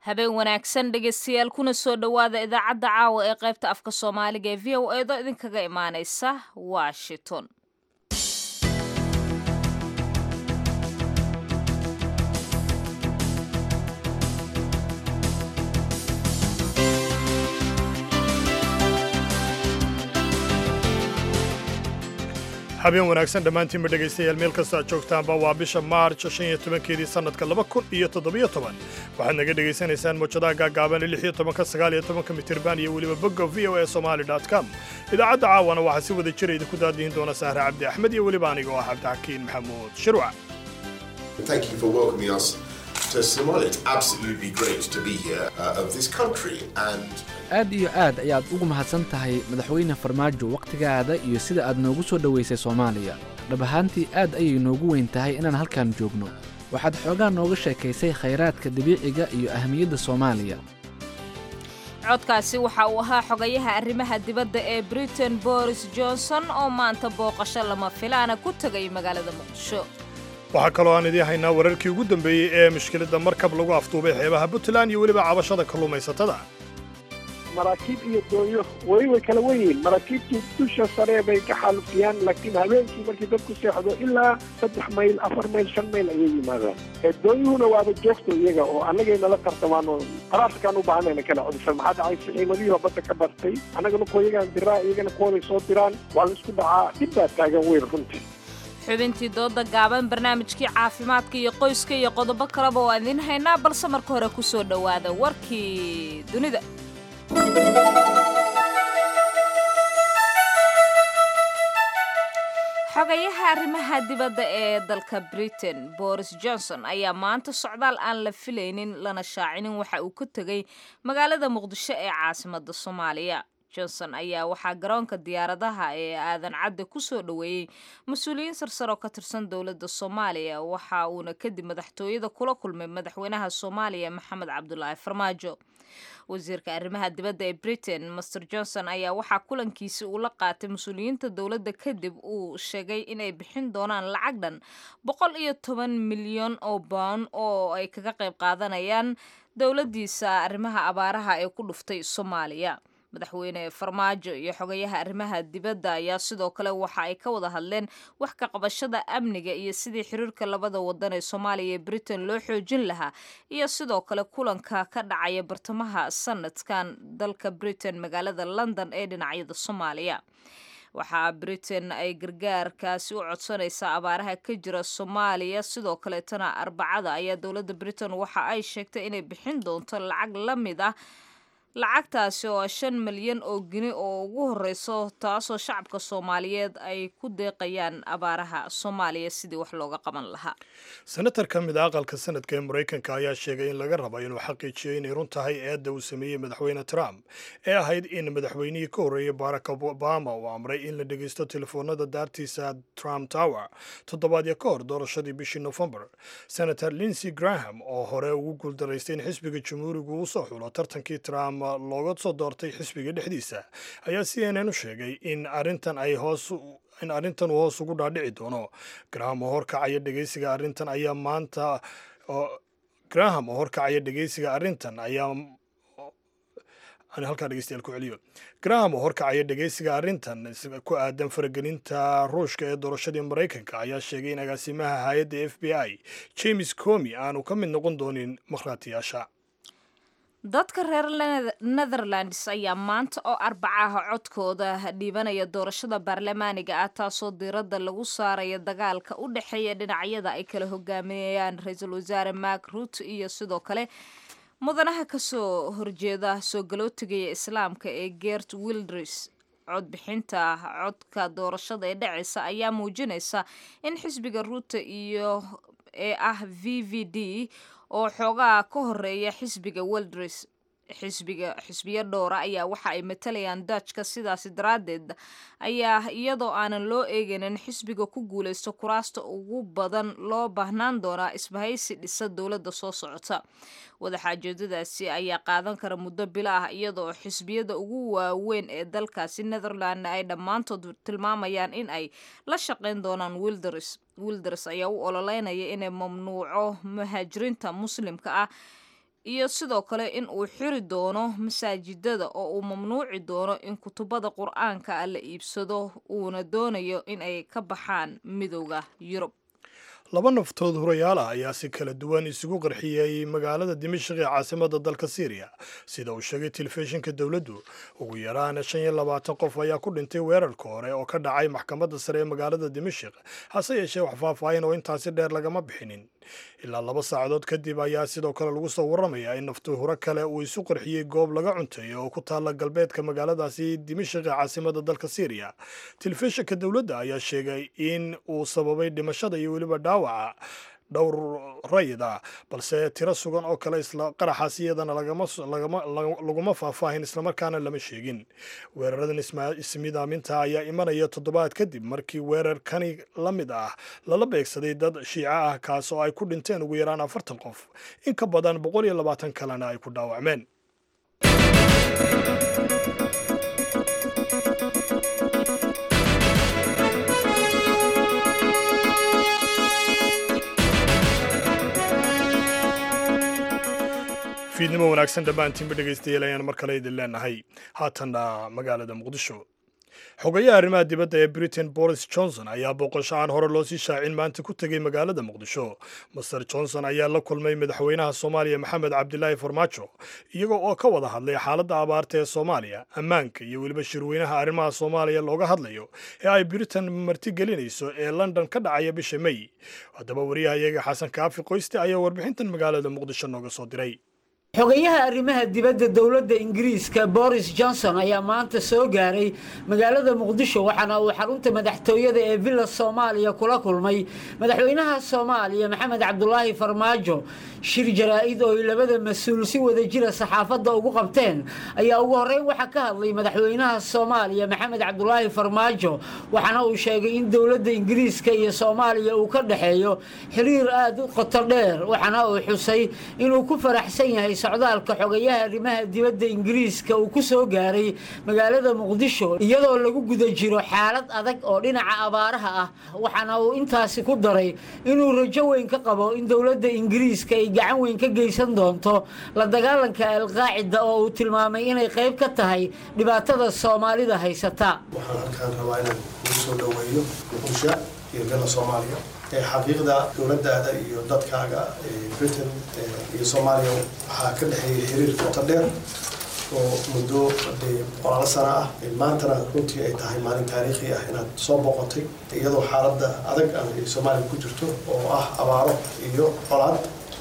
habeen wanaagsan dhegaystayaal kuna soo dhowaada idaacadda caawa ee qaybta afka soomaaliga ee v o edo idinkaga imaanaysa washington habeen wanaagsan dhammaantiinba dhegaystayaal meel kasta aad joogtaanba waa bisha maarj shan iyo tobankeedii sannadka laba kun iyo toddobiyo toban waxaad naga dhegaysanaysaan mawjadaha gaagaaban lix iyo tobanka sagaal iyo tobanka mitirban iyo weliba bogga v o e somali dot com idaacadda caawana waxaa si wada jira idinku daadihin doona sahre cabdi axmed iyo weliba aniga oo ah cabdixakiin maxamuud shirwac Thank you for welcoming us to Somalia. It's absolutely great to be here uh, of this country and aad iyo aad ayaad ugu mahadsan tahay madaxweyne farmaajo wakhtigaada iyo sida aad noogu soo dhowaysay soomaaliya dhab ahaantii aad ayay noogu weyn tahay inaan halkan joogno waxaad xoogaa nooga sheekaysay khayraadka dabiiciga iyo ahmiyadda soomaaliya codkaasi waxa uu ahaa xogayaha arrimaha dibadda ee britain boris johnson oo maanta booqasho lama filaana ku tegay magaalada muqdisho waxaa kaloo aan idiin haynaa wararkii ugu dambeeyey ee mushkiladda markab lagu afduubay xeebaha puntland iyo weliba cabashada kalluumaysatada maraakiib iyo doonyo weli way kala wen yihiin maraakiibtii dusha sare bay ka xaalufiyaan laakiin habeenkii markii dadku seexdo ilaa saddex mayl afar mayl shan mayl ayay yimaadaan doonyuhuna waaba joogto iyaga oo annagay nala tartamaan oo qaraarkaan u baahanayna kala codsan maxaa dhacay siciimadihii oo badda ka bartay annagana kuwa iyagaan diraa iyagana kuwaday soo diraan waa la isku dhacaa dhib baa taagan weyn runtii xubintii dooda gaaban barnaamijkii caafimaadka iyo qoyska iyo qodobo kaleba oo aan idiin haynaa balse marka hore ku soo dhowaada warkii dunida xogayaha arrimaha dibadda ee dalka britain boris johnson ayaa maanta socdaal aan la filaynin lana shaacinin waxa uu ka tegay magaalada muqdisho ee caasimadda soomaaliya johnson ayaa waxaa garoonka diyaaradaha ee aadan cadde ku soo dhoweeyey mas-uuliyiin sarsar oo ka tirsan dowladda soomaaliya waxa uuna kadib madaxtooyada kula kulmay madaxweynaha soomaaliya maxamed cabdulaahi farmaajo wasiirka arrimaha dibadda ee britain master johnson ayaa waxaa kulankiisi uu la qaatay mas-uuliyiinta dowladda kadib uu sheegay inay bixin doonaan lacag dhan boqol iyo toban milyan oo bound oo ay kaga qayb qaadanayaan dowladdiisa arrimaha abaaraha ee ku dhuftay soomaaliya madaxweyne farmaajo iyo xogayaha arrimaha dibadda ayaa sidoo kale waxa ay ka wada hadleen wax ka qabashada amniga iyo sidii xiriirka labada wadan ee soomaaliya iyo britain loo xoojin lahaa iyo sidoo kale kulanka ka dhacaya bartamaha sanadkan dalka britain magaalada london ee dhinacyada soomaaliya waxaa britain ay gargaarkaasi u codsanaysaa abaaraha ka jira soomaaliya sidoo kaleetana arbacada ayaa dowladda britain waxa ay sheegtay inay bixin doonto lacag la mid ah lacagtaasi oo shan milyan oo gini oo ugu horeyso taasoo shacabka soomaaliyeed ay ku deeqayaan abaaraha soomaaliya sidii wax looga qaban lahaa senatar ka mid a aqalka sanadka ee maraykanka ayaa sheegay in laga rabo inuu xaqiijiyo inay run tahay eedda uu sameeyey madaxweyne trump ee ahayd in madaxweynihii ka horreeyey barack obama uu amray in la dhegeysto telefoonada daartiisa trump tower toddobaadyo ka hor doorashadii bishii nofembar senator linsey graham oo hore ugu guuldaraystay in xisbiga jamhuurigu uu soo xulo tartankii trump looga soo doortay xisbiga dhexdiisa ayaa c n n u sheegay in arrintan ay hoos in arrintan uu hoos ugu dhaadhici doono graham oo horkacaya dhegeysiga arrintan ayaa maanta graham oo horkacaya dhegeysiga arrintan ayaa halkaa dhegeystayaal ku celiyo graham oo horkacaya dhegeysiga arrintan ku aadan faragelinta ruushka ee doorashadii maraykanka ayaa sheegay in agaasimaha hay-adda f b i james comi aanu ka mid noqon doonin makhraatiyaasha dadka reer netherlands ayaa maanta oo arbacaha codkooda dhiibanaya doorashada baarlamaaniga ah taasoo diiradda lagu saaraya dagaalka u dhexeeya dhinacyada ay kala hogaaminayaan ra-iisul wasaare mark ruut iyo sidoo kale mudanaha kasoo horjeeda soo galootigaya islaamka ee gert wilders codbixinta codka doorashada ee dhaceysa ayaa muujinaysa in xisbiga ruuta iyo ee ah v v d oo xoogaa ka horeeya xisbiga wilders xisbiga xisbiyo dhowra ayaa waxa ay matalayaan dutchka sidaasi daraaddeed ayaa iyadoo aanan loo eegaynin xisbiga ku guulaysto kuraasta ugu badan loo baahnaan doonaa isbahaysi dhisa dowladda soo socota wadaxaajoodadaasi ayaa qaadan kara muddo bilo ah iyadoo xisbiyada ugu waaweyn ee dalkaasi netherland ay dhammaantood tilmaamayaan in ay la shaqayn doonaan wilders wilders ayaa u ololeynaya inay mamnuuco muhaajiriinta muslimka ah iyo sidoo kale in uu xiri doono masaajidada oo uu mamnuuci doono in kutubada qur-aanka ah la iibsado uuna doonayo in ay ka baxaan midowda yurub laba naftood hurayaal ah ayaa si kala duwan isugu qarxiyey magaalada dimashik ee caasimada dalka syriya sida uu sheegay telefishinka dowladdu ugu yaraan shan iyo labaatan qof ayaa ku dhintay weerarka hore oo ka dhacay maxkamadda sare ee magaalada dimashik hase yeeshee wax faahfaahin oo intaasi dheer lagama bixinin ilaa laba saacadood kadib ayaa sidoo kale lagu soo warramayaa in naftu huro kale uu isu qarxiyey goob laga cunteeyo oo ku taalla galbeedka magaaladaasi dimashik ee caasimada dalka syriya telefishinka dowladda ayaa sheegay in uu sababay dhimashada iyo weliba dhaawaca dhowr rayid ah balse tiro sugan oo kale isla qaraxaas iyadana laguma faahfaahin islamarkaana lama sheegin weeraradan ismidaaminta ayaa imanaya toddobaad kadib markii weerar kani la mid ah lala beegsaday dad shiico ah kaas oo ay ku dhinteen ugu yaraan afartan qof in ka badan boqol iyo labaatan kalena ay ku dhaawacmeen fiidnimo wanaagsan dhammaantiinba dhegaystayaal ayaan mar kale idin leenahay haatanna magaalada muqdisho xogayaha arrimaha dibadda ee britain boris johnson ayaa booqasho aan hore loo sii shaacin maanta ku tegey magaalada muqdisho master johnson ayaa la kulmay madaxweynaha soomaaliya maxamed cabdilaahi farmaajo iyagoo oo ka wada hadlay xaaladda abaarta ee soomaaliya ammaanka iyo weliba shirweynaha arrimaha soomaaliya looga hadlayo ee ay britain martigelinayso ee london ka dhacaya bisha may haddaba wariyahayaga xasan kaafi qoyste ayaa warbixintan magaalada muqdisho nooga soo diray xogayaha arrimaha dibadda dowladda ingiriiska boris johnson ayaa maanta soo gaaray magaalada muqdisho waxaana uu xarunta madaxtooyada ee villa soomaaliya kula kulmay madaxweynaha soomaaliya maxamed cabdulaahi farmaajo shir jaraa-id oo ay labada mas-uul si wada jira saxaafadda ugu qabteen ayaa ugu horreyn waxaa ka hadlay madaxweynaha soomaaliya maxamed cabdulaahi farmaajo waxaana uu sheegay in dowladda ingiriiska iyo soomaaliya uu ka dhexeeyo xiriir aada u qoto dheer waxaana uu xusay inuu ku faraxsan yahay socdaalka xogayaha arrimaha dibadda ingiriiska uu ku soo gaaray magaalada muqdisho iyadoo lagu guda jiro xaalad adag oo dhinaca abaaraha ah waxaana uu intaasi ku daray inuu rajo weyn ka qabo in dowladda ingiriiska ay gacan weyn ka geysan doonto la dagaalanka alqaacida oo uu tilmaamay inay qayb ka tahay dhibaatada soomaalida haysata waxaan halkaan rabaa inaan ugu soo dhoweeyo muqdisho iyo villa soomaaliya xaqiiqda dowladaada iyo dadkaaga britain iyo soomaaliya waxaa ka dhexeeyay xiriir qoto dheer oo muddo boqolaalo sano ah maantana runtii ay tahay maalin taariikhi ah inaad soo boqotay iyadoo xaaladda adag ay soomaaliya ku jirto oo ah abaaro iyo colaad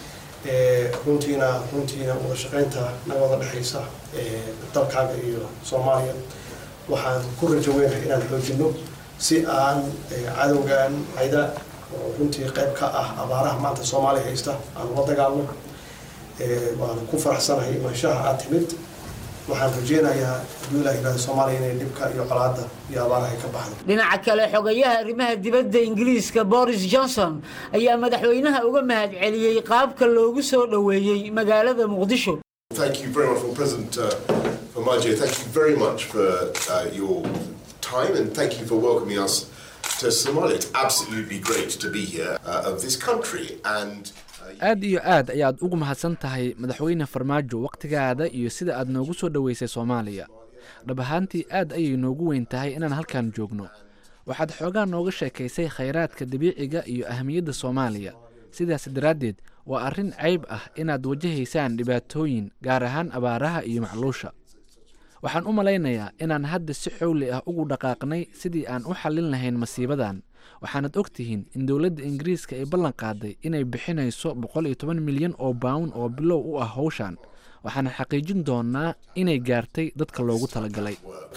runtiina runtiina wada shaqaynta naga wada dhexaysa dalkaaga iyo soomaaliya waxaan ku rajo weynahay inaan xoojino si aan cadowgan hayda oo runtii qayb ka ah abaaraha maanta soomaaliya haysta aan ula dagaalno waan ku faraxsanahay imaanshaha aad timid waxaan rajeynayaa hadduu ilah yihahdo soomaaliya inay dhibka iyo colaadda iyo abaaraha ay ka baxdo dhinaca kale xogayaha arrimaha dibadda ingiriiska boris johnson ayaa madaxweynaha uga mahad celiyey qaabka loogu soo dhoweeyey magaalada muqdisho Thank you very much, well, President uh, Formaggio, thank you very much for uh, your time and thank you for welcoming us to Somalia. It's absolutely great to be here uh, of this country and aad iyo aad ayaad ugu mahadsan tahay madaxweyne farmaajo wakhtigaada iyo sida aad noogu soo dhoweysay soomaaliya dhab ahaantii aad ayay noogu weyn tahay inaan halkan joogno waxaad xoogaa nooga sheekaysay khayraadka dabiiciga iyo ahamiyadda soomaaliya sidaas daraaddeed waa arrin cayb ah inaad wajahaysaan dhibaatooyin gaar ahaan abaaraha iyo macluusha waxaan u malaynayaa inaan hadda si xowli ah ugu dhaqaaqnay sidii aan u xallin lahayn masiibadan waxaanad og tihiin in dowladda ingiriiska ay ballan qaaday inay bixinayso boqol iyo toban milyan oo bawn oo bilow u ah howshan waxaana xaqiijin doonaa inay gaartay dadka loogu talagalay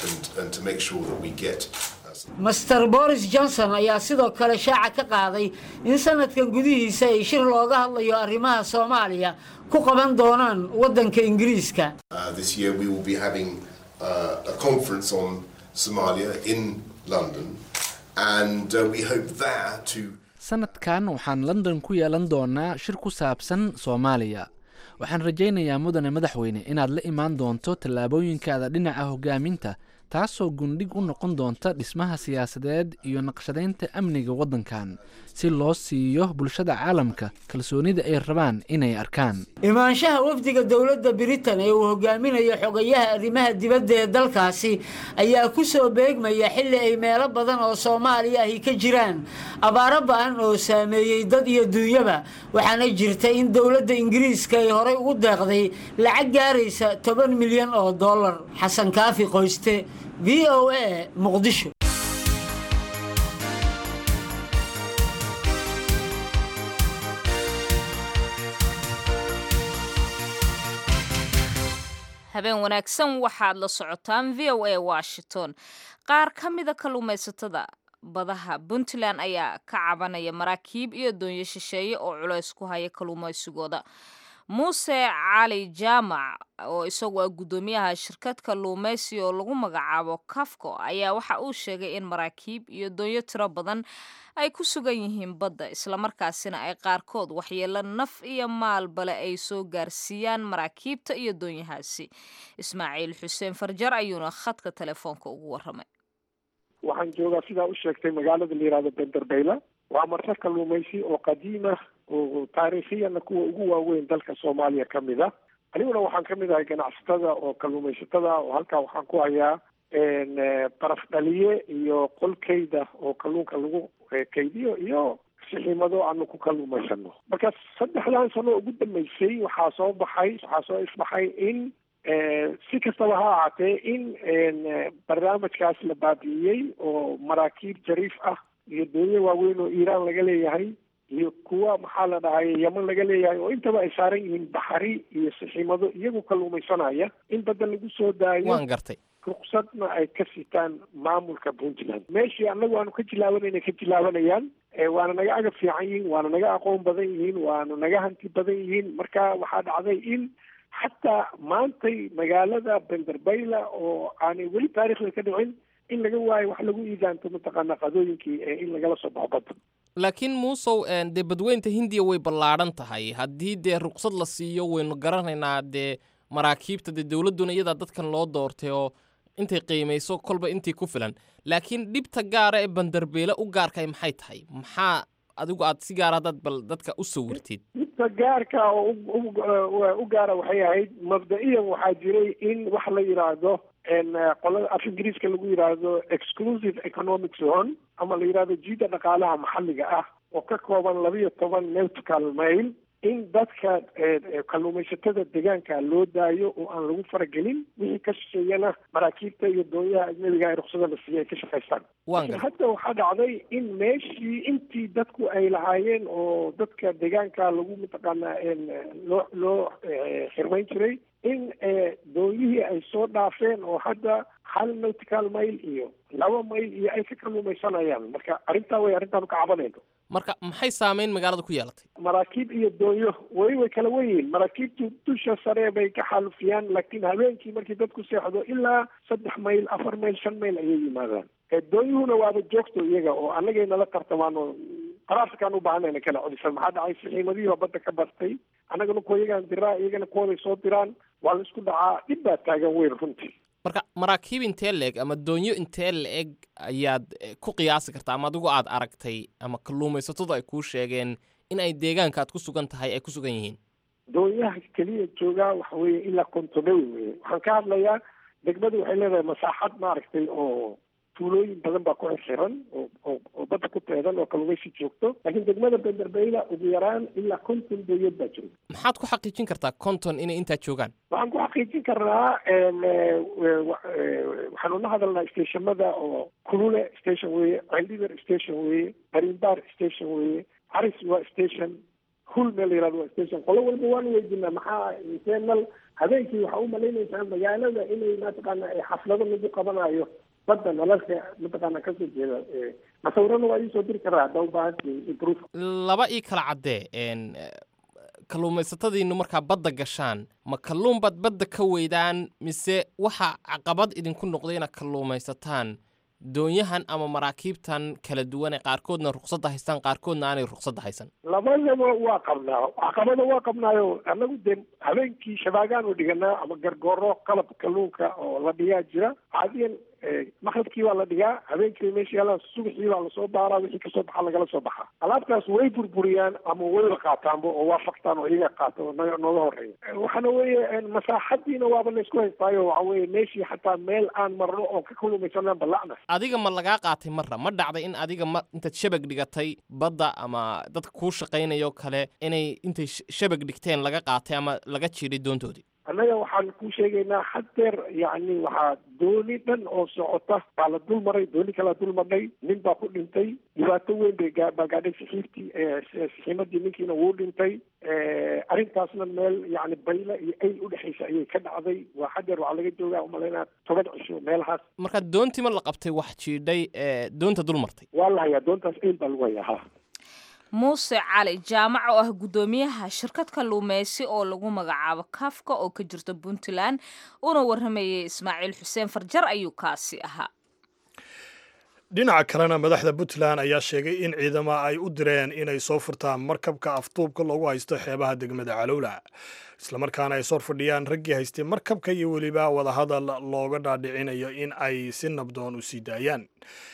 master boris johnson ayaa sidoo kale shaaca ka qaaday in sanadkan gudihiisa ay shir looga hadlayo arrimaha soomaaliya ku qaban doonaan waddanka ingiriiska this year we will be having uh, a conference on Somalia in London and uh, we hope there to sanadkan waxaan london ku yeelan doonaa shir ku saabsan soomaaliya waxaan rajaynayaa mudane madaxweyne inaad la imaan doonto tallaabooyinkaada dhinaca hogaaminta taasoo gundhig u noqon doonta dhismaha siyaasadeed iyo naqshadaynta amniga waddankan si loo siiyo bulshada caalamka kalsoonida ay rabaan inay arkaan imaanshaha wafdiga dowladda britain ee uu hogaaminayo xogayaha arrimaha dibadda ee dalkaasi ayaa ku soo beegmaya xilli ay meelo badan oo soomaaliya ahi ka jiraan abaaro ba-an oo saameeyey dad iyo duunyaba waxaana jirta in dowladda ingiriiska ay horey ugu deeqday lacag gaaraysa toban milyan oo dollar xasan kaafi qoyste v o a muqdisho habeen wanaagsan waxaad la socotaan v o a washington qaar ka mida kalluumaysatada badaha puntland ayaa ka cabanaya maraakiib iyo doonyo shisheeye oo culays ku haya kalluumaysigooda muuse cali jaamac oo isagu ah guddoomiyaha shirkad kalluumaysi oo lagu magacaabo kafco ayaa waxa uu sheegay in maraakiib iyo doonyo tiro badan ay ku sugan yihiin badda islamarkaasina ay qaarkood waxyeelo naf iyo maalbale ay soo gaarsiiyaan maraakiibta iyo doonyahaasi ismaaciil xuseen farjar ayuuna khadka telefoonka ugu waramay waxaan joogaa sidaa u sheegtay magaalada la yihahdo benderbeyla waa marka kalluumaysi oo qadiima oo taariikhiyana kuwa ugu waaweyn dalka soomaaliya ka mid ah aniguna waxaan ka mid ahay ganacsatada oo kalluumaysatada oo halkaa waxaan ku hayaa baraf dhaliye iyo qolkayda oo kalluunka lagu kaydiyo iyo siximado aanu ku kalluumaysano marka saddexdan sano ugu dambeysay waxaa soo baxay waxaa soo isbaxay in si kastaba ha ahaatee in barnaamijkaas la baabi'iyey oo maraakiib jariif ah iyo doonyo waaweyn oo iiraan laga leeyahay iyo kuwa maxaa la dhahay yaman laga leeyahay oo intaba ay saaran yihiin baxari iyo siximado iyagu kalluumaysanaya in badda lagu soo daayo waan gartay ruqsadna ay ka sitaan maamulka puntland meeshii annagu aanu ka jilaabanayna ka jilaabanayaan waana naga agab fiican yihiin waana naga aqoon badan yihiin waana naga hanti badan yihiin marka waxaa dhacday in xataa maantay magaalada benderbeyla oo aanay weli taariikhda ka dhicin in laga waayo wax lagu iidaanto mataqaana qadooyinkii in lagala soo baxo badda laakiin muusow dee badweynta hindiya way ballaadhan tahay haddii dee ruqsad la siiyo waynu garanaynaa dee maraakiibta dee dowladduna iyadaa dadkan loo doortay oo intay qiimayso kolba intii ku filan laakiin dhibta gaara ee bandarbeele u gaarkay maxay tahay maxaa adigu aad si gaara haddaad bal dadka u sawirtid dhibta gaarka oo u gaara waxay ahayd mabda-iyan waxaa jiray in wax la yidhaahdo qolada af ingiriiska lagu yidhaahdo exclusive economic zone ama la yidhahdo jiida dhaqaalaha maxalliga ah oo ka kooban labiyo toban nautical mail in dadka kalluumaysatada deegaanka loo daayo oo aan lagu faragelin wixii ka shisheeyana maraakiibta iyo doonyaha ajnabiga ay ruksada la siiyay ay ka shaqaystaan laakiin hadda waxaa dhacday in meeshii intii dadku ay lahaayeen oo dadka deegaanka lagu mataqaanaa loo loo xirmayn jiray in doonyihii ay soo dhaafeen oo hadda hal nautical mail iyo laba mail iyo ay ka kalluumaysanayaan marka arrintaa way arrintaanu ka cabanayno marka maxay saameyn magaalada ku yeelatay maraakiib iyo doonyo way way kala wenyihiin maraakiibtu dusha sare bay ka xaalufiyaan laakiin habeenkii markii dadku seexdo ilaa saddex mayl afar mayl shan mayl ayay yimaadaan doonyuhuna waaba joogto iyaga oo annagay nala tartamaan oo qaraarsakaan u baahanayna kala codisan maxaa dhacay sixiimadihiiba badda ka bartay annagana kuwa iyagaan diraa iyagana kuwaday soo diraan waa la isku dhacaa dhib baa taagan weyn runtii marka maraakiib intee la-eg ama doonyo intee la-eg ayaad ku qiyaasi kartaa ama adigu aad aragtay ama kalluumaysatadu ay kuu sheegeen in ay deegaanka aad ku sugan tahay ay ku sugan yihiin doonyaha keliya joogaa waxa weeye ilaa kontonewi weye waxaan ka hadlayaa degmadu waxay leedahay masaaxad maaragtay oo tuulooyin badan baa ku xirxiran oo oo oo badda ku teedan oo kalluumaysi joogto laakiin degmada benderbeyla ugu yaraan ilaa konton doonyood baa jooga maxaad ku xaqiijin kartaa konton inay intaa joogaan waxaan ku xaqiijin karnaa waxaanu la hadalnaa stationada oo kulule station weeye cendhiver station weeye barimbar station weeye caris waa station hul meel la yihahdo waa station qolo walba waanu weydiinaa maxaa internal habeenkii waxaa u malaynaysaa magaalada inay mataqaana xaflado lagu qabanayo badda nalalka mataqaana kasoo jeeda masawirana waa iisoo diri karaa haddaa ubaahantii proof laba ii kala caddee kalluumaysatadiinu markaa badda gashaan ma kalluun baad badda ka weydaan mise waxa caqabad idinku noqday inaad kalluumaysataan doonyahan ama maraakiibtan kala duwan ee qaarkoodna ruqsadda haystaan qaarkoodna aanay ruqsadda haysan labadaba waa qabnaa caqabada waa qabnaayo annagu dee habeenkii shabaagaan u dhiganaa ama gargooro qalab kalluunka oo la dhigaa jira caadiyan maqribkii baa la dhigaa habeenkii meesha yaalaa subaxii baa lasoo baaraa wixii kasoo baxaa lagala soo baxaa alaabtaas way burburiyaan ama wayba qaataanba oo waa faktaan oo iyaga qaata oo naga nooga horeeya waxaana weeye masaaxadiina waaba laysku haystaayo waxa weeye meeshii xataa meel aan marno oo ka kalumaysanaan ballacna adiga ma lagaa qaatay marra ma dhacday in adiga ma intaad shabag dhigatay badda ama dadka kuu shaqaynayoo kale inay intay shabag dhigteen laga qaatay ama laga jiiday doontoodii annaga waxaan ku sheegaynaa haddeer yacni waxaa dooni dhan oo socota baa la dul maray dooni kalaa dul marnay nin baa ku dhintay dhibaato weyn bay baa gaadhay sixiibtii sixiimadii ninkiina wuu dhintay arrintaasna meel yacni bayle iyo ayl udhexaysa ayay ka dhacday waa haddeer waxaa laga joogaa umalaynaa toban cisho meelahaas marka doontii ma la qabtay wax jiidhay doonta dul martay waa la hayaa doontaas ayl baa lagu hayaa ha muuse cali jaamac oo ah guddoomiyaha shirkad kalluumeysi oo lagu magacaabo kafka oo ka jirta puntland una waramayay ismaaciil xuseen farjar ayuu kaasi ahaa dhinaca kalena madaxda puntland ayaa sheegay in ciidama ay u direen inay soo furtaan markabka afduubka loogu haysto xeebaha degmada calowla islamarkaana ay sor fadhiyaan raggii haystay markabka iyo weliba wadahadal looga dhaadhicinayo in ay si nabdoon u sii daayaan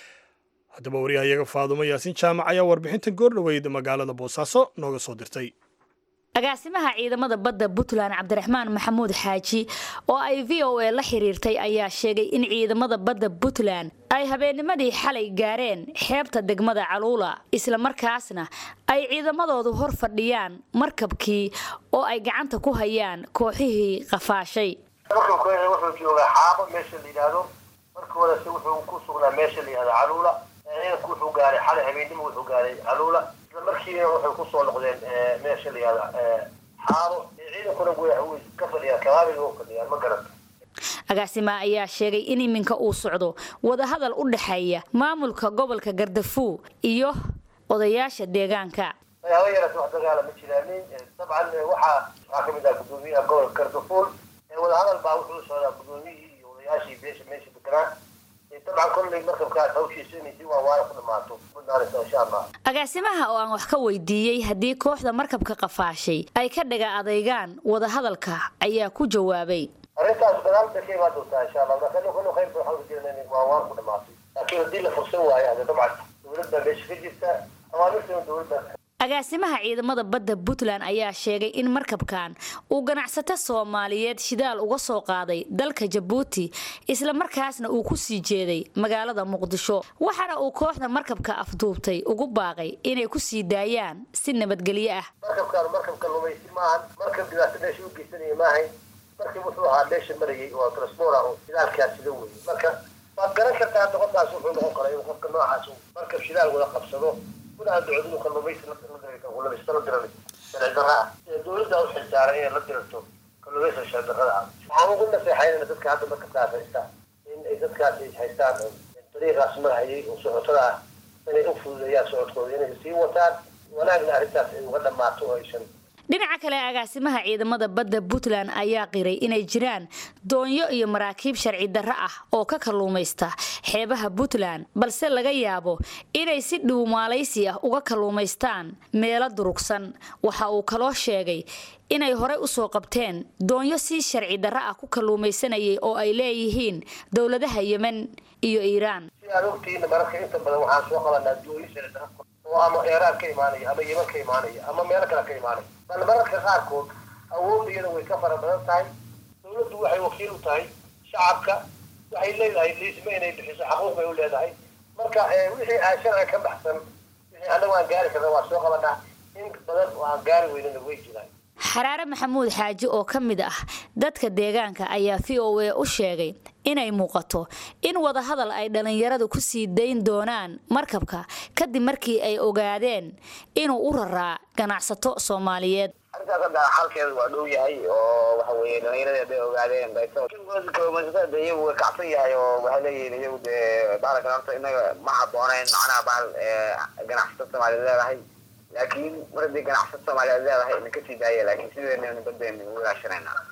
haddaba waryahayaga faadumo yaasiin jaamac ayaa warbixintan goordhoweyd magaalada boosaaso nooga soo dirtay agaasimaha ciidamada badda puntland cabdiraxmaan maxamuud xaaji oo ay v o a la xiriirtay ayaa sheegay in ciidamada badda puntland ay habeennimadii xalay gaareen xeebta degmada caluula islamarkaasna ay ciidamadoodu hor fadhiyaan markabkii oo ay gacanta ku hayaan kooxihii qafaashay markabkooda wuxuu joogaa xaabo meesha la yidhaahdo markoodase wuxuu ku sugnaa meesha la yidhahdo caluula ciidanku wuxuu gaaray xalay habeennimo wuxuu gaaray caluula isla markiina waxay kusoo noqdeen meesha la yihahdo xaabo ciidankuna way ka fadhiyaan kabaabiga u fadhiyaan ma garanta agaasima ayaa sheegay in iminka uu socdo wadahadal u dhexeeya maamulka gobolka gardafuw iyo odayaasha deegaanka haba yaraata wax dagaala ma jiraanin dabcan waxaa waxaa kamid ah gudoomiyaha gobolka gardafuul wadahadal baa wuxuu socdaa gudoomiyihii iyo odayaashii beesha meesha deganaa dabcan kolley markabkaas hawshiisa inay si waawaaya ku dhamaato budnaanaysa insha allah agaasimaha oo aan wax ka weydiiyey haddii kooxda markabka qafaashay ay ka dhaga adaygaan wadahadalka ayaa ku jawaabay arrintaas gadaal bay ka imaan doontaa insha allah marka nin kullu khayrka waxaan ujeednaa inay waawaan ku dhamaato laakiin haddii la fursan waayo hade dabcan dowlad baa meesha ka jirta awaamirtana dowlad baa agaasimaha ciidamada badda puntland ayaa sheegay in markabkan uu ganacsato soomaaliyeed shidaal uga soo qaaday dalka jabuuti islamarkaasna uu ku sii jeeday magaalada muqdisho waxaana uu kooxda markabka afduubtay ugu baaqay inay ku sii daayaan si nabadgelyo ah markabkaan markabka lumaysi maahan markab dhibaato meesha u geysanaya maahayn markii wuxuu ahaa meesha marayay oo transpora oo shidaalkaas sida weeye marka waad garan kartaa hadda qofkaas wuxuu noqon karaa inuu qofka noocaas markab shidaal wada qabsado kuna ducdu kalluumaysi la diraysa la diray sharci darra ah dowladda u xilsaaran inay la dirto kalluumaysiga sharci darrada ah waxaan ugu naseexaynana dadka hadda markabkaas haysta in ay dadkaas ay haystaan dariiqaas marhayay oo socotada ah inay u fududeeyaan socodkooda inay sii wataan wanaagna arrintaas ay uga dhammaato oo aysan dhinaca kale agaasimaha ciidamada badda puntland ayaa qiray inay jiraan doonyo iyo maraakiib sharci darro ah oo ka kalluumaysta xeebaha puntland balse laga yaabo inay si dhuumaalaysi ah uga kalluumaystaan meelo durugsan waxa uu kaloo sheegay inay horey usoo qabteen doonyo si sharci darro ah ku kalluumaysanayay oo ay leeyihiin dowladaha yemen iyo iiraan si aad ogtihiin mararka inta badan waxaan soo qabanaa doonyo sharci darro oo ama eeraan ka imaanaya ama yeman ka imaanaya ama meelo kale ka imaanaya bal mararka qaarkood awood iyada way ka fara badan tahay dowladdu waxay wakiil u tahay shacabka waxay leedahay liisma inay bixiso xaquuq bay u leedahay marka wixii aan sharciga ka baxsan wixii annagu aan gaari karna waa soo qabanaa in badan oo aan gaari weynana way jiraan xaraare maxamuud xaaji oo ka mid ah dadka deegaanka ayaa v o a u sheegay inay muuqato in wadahadal ay dhallinyaradu ku sii dayn doonaan markabka kadib markii ay ogaadeen inuu u raraa ganacsato soomaaliyeed arrintaas hadda xalkeedu waa dhow yahay oo waxa weeye dhallinyaradii hadday ogaadeen kalluumaysatada iyagu way kacsan yahay oo waxay leeyihiin iyagu dee baalkan horta inaga ma habboonayn macnaha baal ganacsato soomaaliyeed leedahay laakiin mar haddii ganacsato soomaaliyeed leedahay idinka sii daaya laakiin sideena badeen ugu ilaashanayna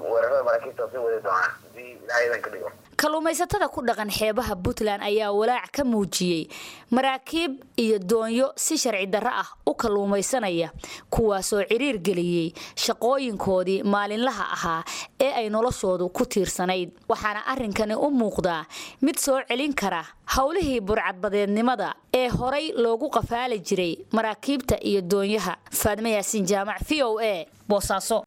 weerarada maraakiibta sii wadi doonaan hadii ilaahay idan ka dhigo kalluumaysatada ku dhaqan xeebaha puntland ayaa walaac ka muujiyey maraakiib iyo doonyo si sharci darro ah u kalluumaysanaya kuwaasoo ciriir geliyey shaqooyinkoodii maalinlaha ahaa ee ay noloshoodu ku tiirsanayd waxaana arrinkani u muuqdaa mid soo celin kara howlihii burcadbadeednimada ee horay loogu qafaali jiray maraakiibta iyo doonyaha faadme yaasiin jaamac v o a boosaaso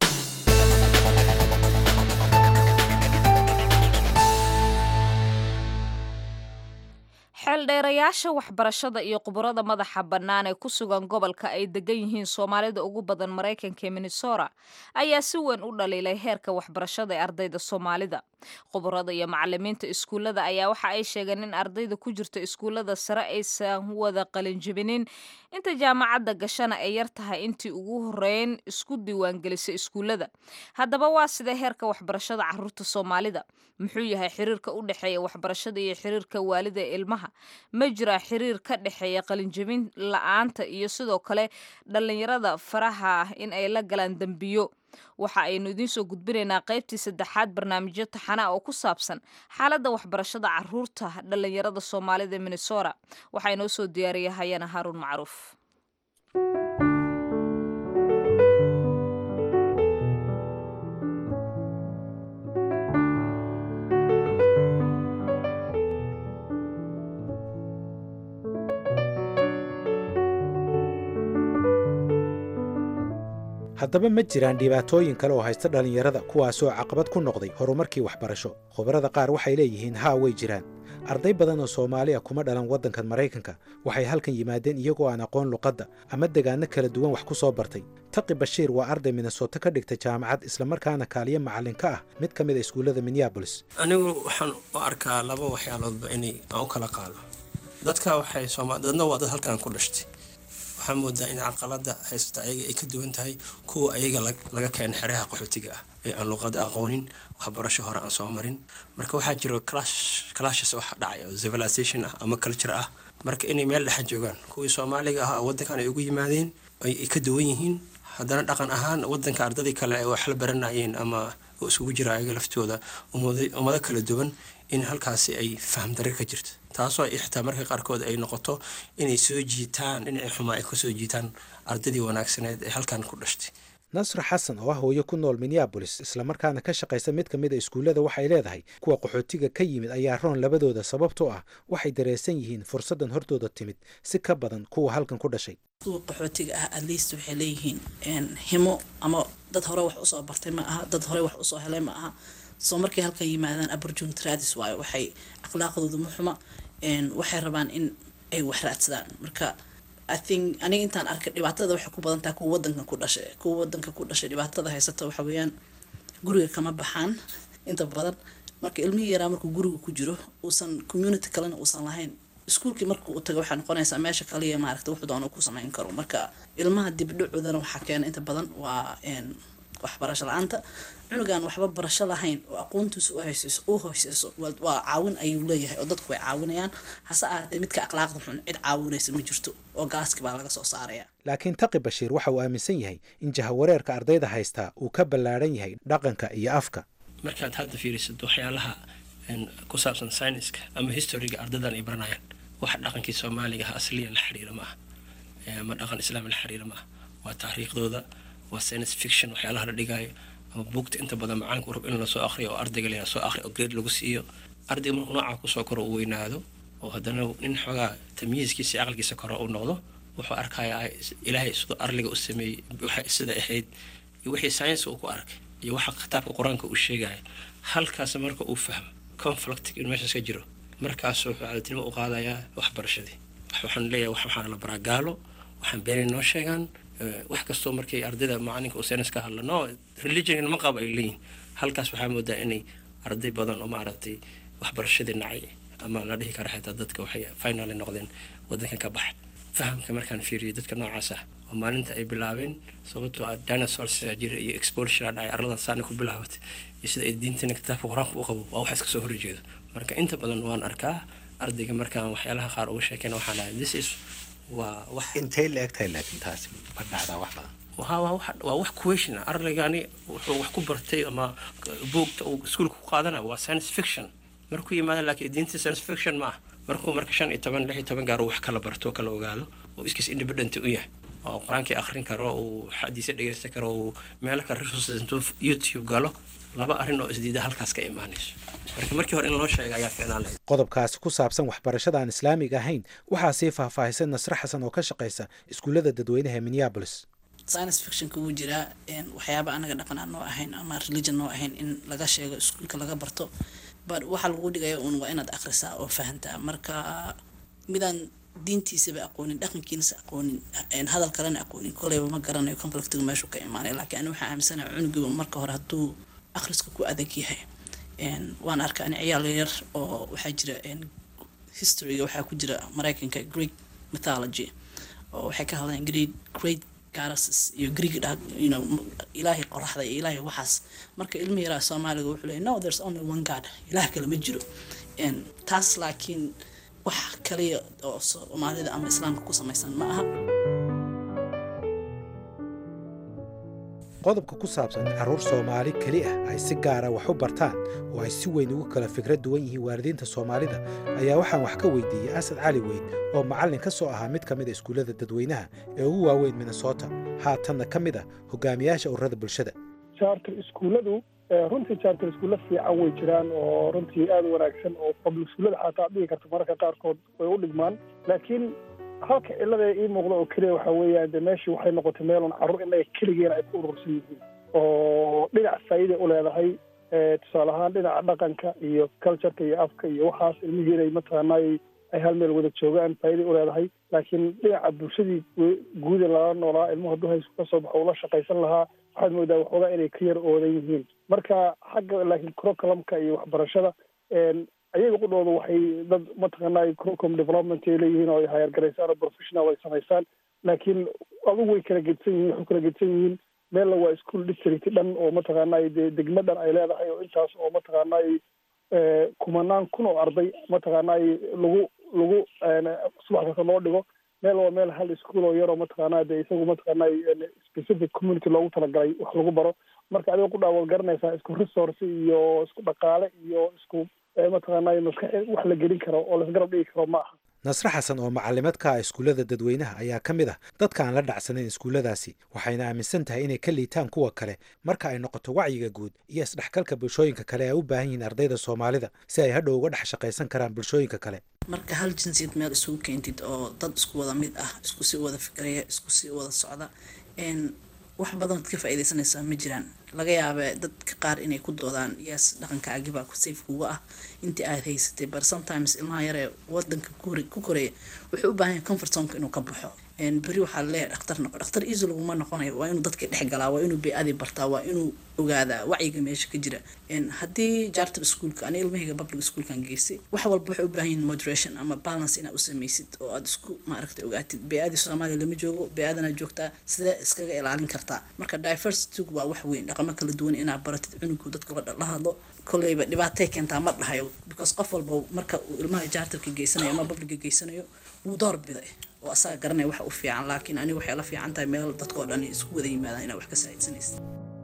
xeeldheerayaasha waxbarashada iyo khubarada madaxa bannaan ee ku sugan gobolka ay degan yihiin soomaalida ugu badan maraykanka ee minnesota ayaa si weyn u dhaliilay heerka waxbarashada ee ardayda soomaalida khubarada iyo macalimiinta iskuullada ayaa waxa ay sheegeen in ardayda ku jirta iskuullada sare aysan wada qalinjibinin inta jaamacadda gashana ay yar tahay intii ugu horeyn isku diiwaangelisay iskuullada haddaba waa sidee heerka waxbarashada caruurta soomaalida muxuu yahay xiriirka u dhexeeya waxbarashada iyo xiriirka waalida ee ilmaha ma jiraa xiriir ka dhexeeya qalinjabin la-aanta iyo sidoo kale dhallinyarada faraha ah in ay la galaan dembiyo waxa aynu idiin soo gudbinaynaa qaybtii saddexaad barnaamijyo taxana oo ku saabsan xaaladda waxbarashada caruurta dhallinyarada soomaalida ee minnesota waxaa inoo soo diyaariya hayana haaruun macruuf haddaba ma jiraan dhibaatooyin kale oo haysta dhallinyarada kuwaasoo caqabad ku noqday horumarkii waxbarasho khubarada qaar waxay leeyihiin haa way jiraan arday badan oo soomaaliya kuma dhalan waddankan maraykanka waxay halkan yimaadeen iyagoo aan aqoon luqadda ama degaanno kala duwan wax ku soo bartay taqi bashiir waa arday minnesoto ka dhigta jaamacad islamarkaana kaaliyo macallin ka ah mid ka mid a iskuullada minneabolis anigu waxaan u arkaa laba waxyaaloodba inay aan u kala qaado dadka waxay sooma dadna waa dad halkan ku dhashtay waxaa moodaa in caqalada haysata ayaga ay ka duwan tahay kuwa ayaga laga keena xereha qaxootiga ah ee aan luqada aqoonin waxbarasho hore aan soo marin marka waxaa jiro clashes wax dhacay oo civilization ah ama culture ah marka inay meel dhexa joogaan kuwii soomaaliga ah wadankan ay ugu yimaadeen ay ka duwan yihiin haddana dhaqan ahaan wadanka ardadii kale ay wax la baranayeen ama oo isugu jira ayaga laftooda ummado kala duwan in halkaasi ay faham darir ka jirto taasoo xitaa marka qaarkood ay noqoto inay soo jiitaan dhinacii xumaa ay kasoo jiitaan ardadii wanaagsaneed ee halkan ku dhashtay nasra xasan oo ah hooyo ku nool minneabolis islamarkaana ka shaqaysa mid ka mid a iskuullada waxay leedahay kuwa qaxootiga ka yimid ayaa roon labadooda sababtoo ah waxay dareensan yihiin fursaddan hortooda timid si ka badan kuwa halkan ku dhashay kuwa qaxootiga ah at least waxay leeyihiin himo ama dad hore wax usoo bartay ma aha dad hore wax usoo helay ma aha soo markay halkan yimaadaan opportunity raadis waayo waxay akhlaaqdooda muxuma waxay rabaan in ay wax raadsadaan marka i think aniga intaan arkay dhibaatada waxay ku badan tahay kuwa wadanka ku dhashay kuwa wadanka ku dhashay dhibaatada haysata waxa weeyaan guriga kama baxaan inta badan marka ilmihii yaraa markuu guriga ku jiro uusan community kalena uusan lahayn iskuulkii marka uu tago waxay noqonaysaa meesha kaliya maaragta wuxuu doona ku samayn karo marka ilmaha dibdhacoodana waxaa keena inta badan waa waxbarasho la-aanta cunugan waxba barasho lahayn oo aqoontiisa u hooseyso waa caawin ayuu leeyahay oo dadku way caawinayaan hase ahaatee midka akhlaaqda xun cid caawinaysa ma jirto oo gaaski baa laga soo saaraya laakiin taqi bashiir waxa uu aaminsan yahay in jahawareerka ardayda haystaa uu ka ballaadhan yahay dhaqanka iyo afka markaad hadda fiirisato waxyaalaha ku saabsan syniska ama historyga ardadan ay baranayaan wax dhaqankii soomaaliga ah asliyan la xiriira ma ah ama dhaqan islaam la xiriira ma ah waa taariikhdooda waa science fiction waxyaalaha la dhigaayo ama buugta inta badan macalinka u rab in lasoo akhriyo oo ardayga la soo akhriyo oo grade lagu siiyo ardayga markuu noocaa kusoo koro uu weynaado oo haddana nin xoogaa tamyiiskiisa iyo aqalkiisa koro uu noqdo wuxuu arkayaa ilaahay siduu arliga u sameeyey waxay sida ahayd iyo wixii science uu ku arkay iyo waxa kitaabka qur-aanka uu sheegaya halkaas marka uu fahmo conflict in meeshaas ka jiro markaasuu wuxuu cadatinimo u qaadayaa waxbarashadii waxaan leeyahay waxaan la baraa gaalo waxaan beenay noo sheegaan wax kastoo markay ardayda macalinka uu saynis ka hadla no religion ma qabo ay leeyihin halkaas waxaa moodaa inay arday badan oo maaragtay waxbarashadii nacay ama la dhihi kara xitaa dadka waxay finally noqdeen wadankan ka baxa fahamka markaan fiiriyo dadka noocaas ah oo maalinta ay bilaabeen sababtoo ah dinosaurs jira iyo exposure dhacay arladan saana ku bilaabatay iyo sida ay diintana kitaabka qur-aanka u qabo waa wax iska soo horjeedo marka inta badan waan arkaa ardayga markaan waxyaalaha qaar uga sheekeyna waxaan dhahay this is waa wax intay la egtahay laakiin taasi ma dhacdaa wax badan waa waa wax waa wax question ah ardaygani wuxuu wax ku bartay ama buugta uu iskuulka ku qaadana waa science fiction markuu yimaada laakiin diinta science fiction ma ah markuu marka shan iyo toban lix iyo toban gaar uu wax kala barto kala ogaado oo iskiis independent u yahay oo qur-aankii akhrin karo uu xadiisa dhegeysan karo uu meelo kale resources intuu youtube galo laba arrin oo isdiida halkaas ka imaanayso marka markii hore in loo sheega ayaa fiicnaan lahayd qodobkaasi ku saabsan waxbarashada aan islaamiga ahayn waxaa sii faahfaahisay nasre xasan oo ka shaqaysa iskuullada dadweynaha ee minneapolis science fictionka wuu jiraa waxyaaba anaga dhaqan aan noo ahayn ama religion noo ahayn in laga sheego iskuulka laga barto but waxaa lagu dhigaya uun waa inaad akhrisaa oo fahantaa marka midaan diintiisaba aqoonin dhaqankiinasa aqoonin hadal kalena aqoonin koleyba ma garanayo conflictiga meeshuu ka imaanay laakiin ani waxaa aaminsanaha cunugiba marka hore hadduu akhriska ku adag yahay waan arkaa ani ciyaal yar oo waxaa jira historyga waxaa ku jira mareykanka greek mythology oo waxay ka hadlayaan great great garasis iyo greek you know ilaahay qoraxda iyo ilaahay waxaas marka ilmi yaraa soomaaliga wuxuu leeyahy no there's only one god ilaah kale ma jiro taas laakiin wax kaliya oo soomaalida ama islaamka ku samaysan ma aha qodobka ku saabsan in carruur soomaali keli ah ay si gaara wax u bartaan oo ay si weyn ugu kala fikrad duwan yihiin waalidiinta soomaalida ayaa waxaan wax ka weydiiyey asad cali weyn oo macallin ka soo ahaa mid ka mid a iskuullada dadweynaha ee ugu waaweyn minnesota haatanna ka mid ah hogaamiyaasha ururada bulshada charter iskuulladu runtii charter iskuulla fiican way jiraan oo runtii aada u wanaagsan oo public iskuullada xataa ad dhigi karto mararka qaarkood way u dhigmaan laakiin halka cilada ii muuqda oo keliya waxaa weeyaan de meeshii waxay noqotay meelun carruur innaga keligeena ay ku urursan yihiin oo dhinac faa'iiday u leedahay tusaale ahaan dhinaca dhaqanka iyo cultureka iyo afka iyo waxaas ilmihiinay mataqaanay ay hal meel wada joogaan faa'iiday u leedahay laakiin dhinaca bulshadii guuda lala noolaa ilmuhu hadduu haysku ka soo baxo ula shaqaysan lahaa waxaad moodaa waxoogaa inay ka yar oodan yihiin marka xagga laakiin curriculumka iyo waxbarashada ayaga qudhooda waxay dad mataqaanay curriculum development ay leeyihiin oo ay hayargaraysaan oo professional ay samaysaan laakiin adugu way kala gedsan yihiin waxay kala gedsan yihiin meelna waa school district dhan oo mataqaanay dee degmo dhan ay leedahay oo intaas oo mataqaanay kumanaan kun oo arday mataqaanay lagu lagu subax kasta loo dhigo meel waa meel hal school oo yaroo mataqaanaa dee isagu mataqaanay specific community loogu talagalay wax lagu baro marka adiga ku dhaawad garanaysaa isku resource iyo isku dhaqaale iyo isku mataqaanay maskax wax la gelin karo oo lasgarab dhigi karo ma aha nasre xasan oo macallimad ka ah iskuullada dadweynaha ayaa ka mid ah dadka aan la dhacsanayn iskuulladaasi waxayna aaminsan tahay inay ka liitaan kuwa kale marka ay noqoto wacyiga guud iyo isdhexgalka bulshooyinka kale ay u baahan yihiin ardayda soomaalida si ay hadhow uga dhex shaqaysan karaan bulshooyinka kale marka hal jinsiyad meel isugu keentid oo dad isku wada mid ah isku sii wada fikraya isku sii wada socda wax badan ad ka faa'iidaysanaysaa ma jiraan laga yaaba dadka qaar inay ku doodaan yes dhaqankaagibaa ku safe kuga ah intii aad haysatay but sometimes ilmaha yaree wadanka ku koreya wuxuu u baahan yahay comfort zonka inuu ka baxo beri waxaa leeyahay dhakhtar noqo dhakhtar easy laguma noqonayo waa inuu dadka dhex galaa waa inuu bey-adii bartaa waa inuu ogaadaa wacyiga meesha ka jira haddii charter schoolka ani ilmahayga public schoolkan geystay wax walba waxay u baahan yihin moderation ama balance inaad u samaysid oo aad isku maaragtay ogaatid bey-adii soomaaliya lama joogo bey-adana joogtaa sidee iskaga ilaalin kartaa marka diversitygu waa wax weyn dhaqamo kala duwan inaad baratid cunugu dadka la hadlo kolleyba dhibaatay keentaa ma dhahayo because qof walba marka uu ilmaha charterka geysanayo ama publica geysanayo wuu door biday oo asaga garanaya waxa u fiican laakiin aniga waxay la fiican tahay meel dadkao dhan isku wada yimaadaan inaad wax ka saacidsanaysa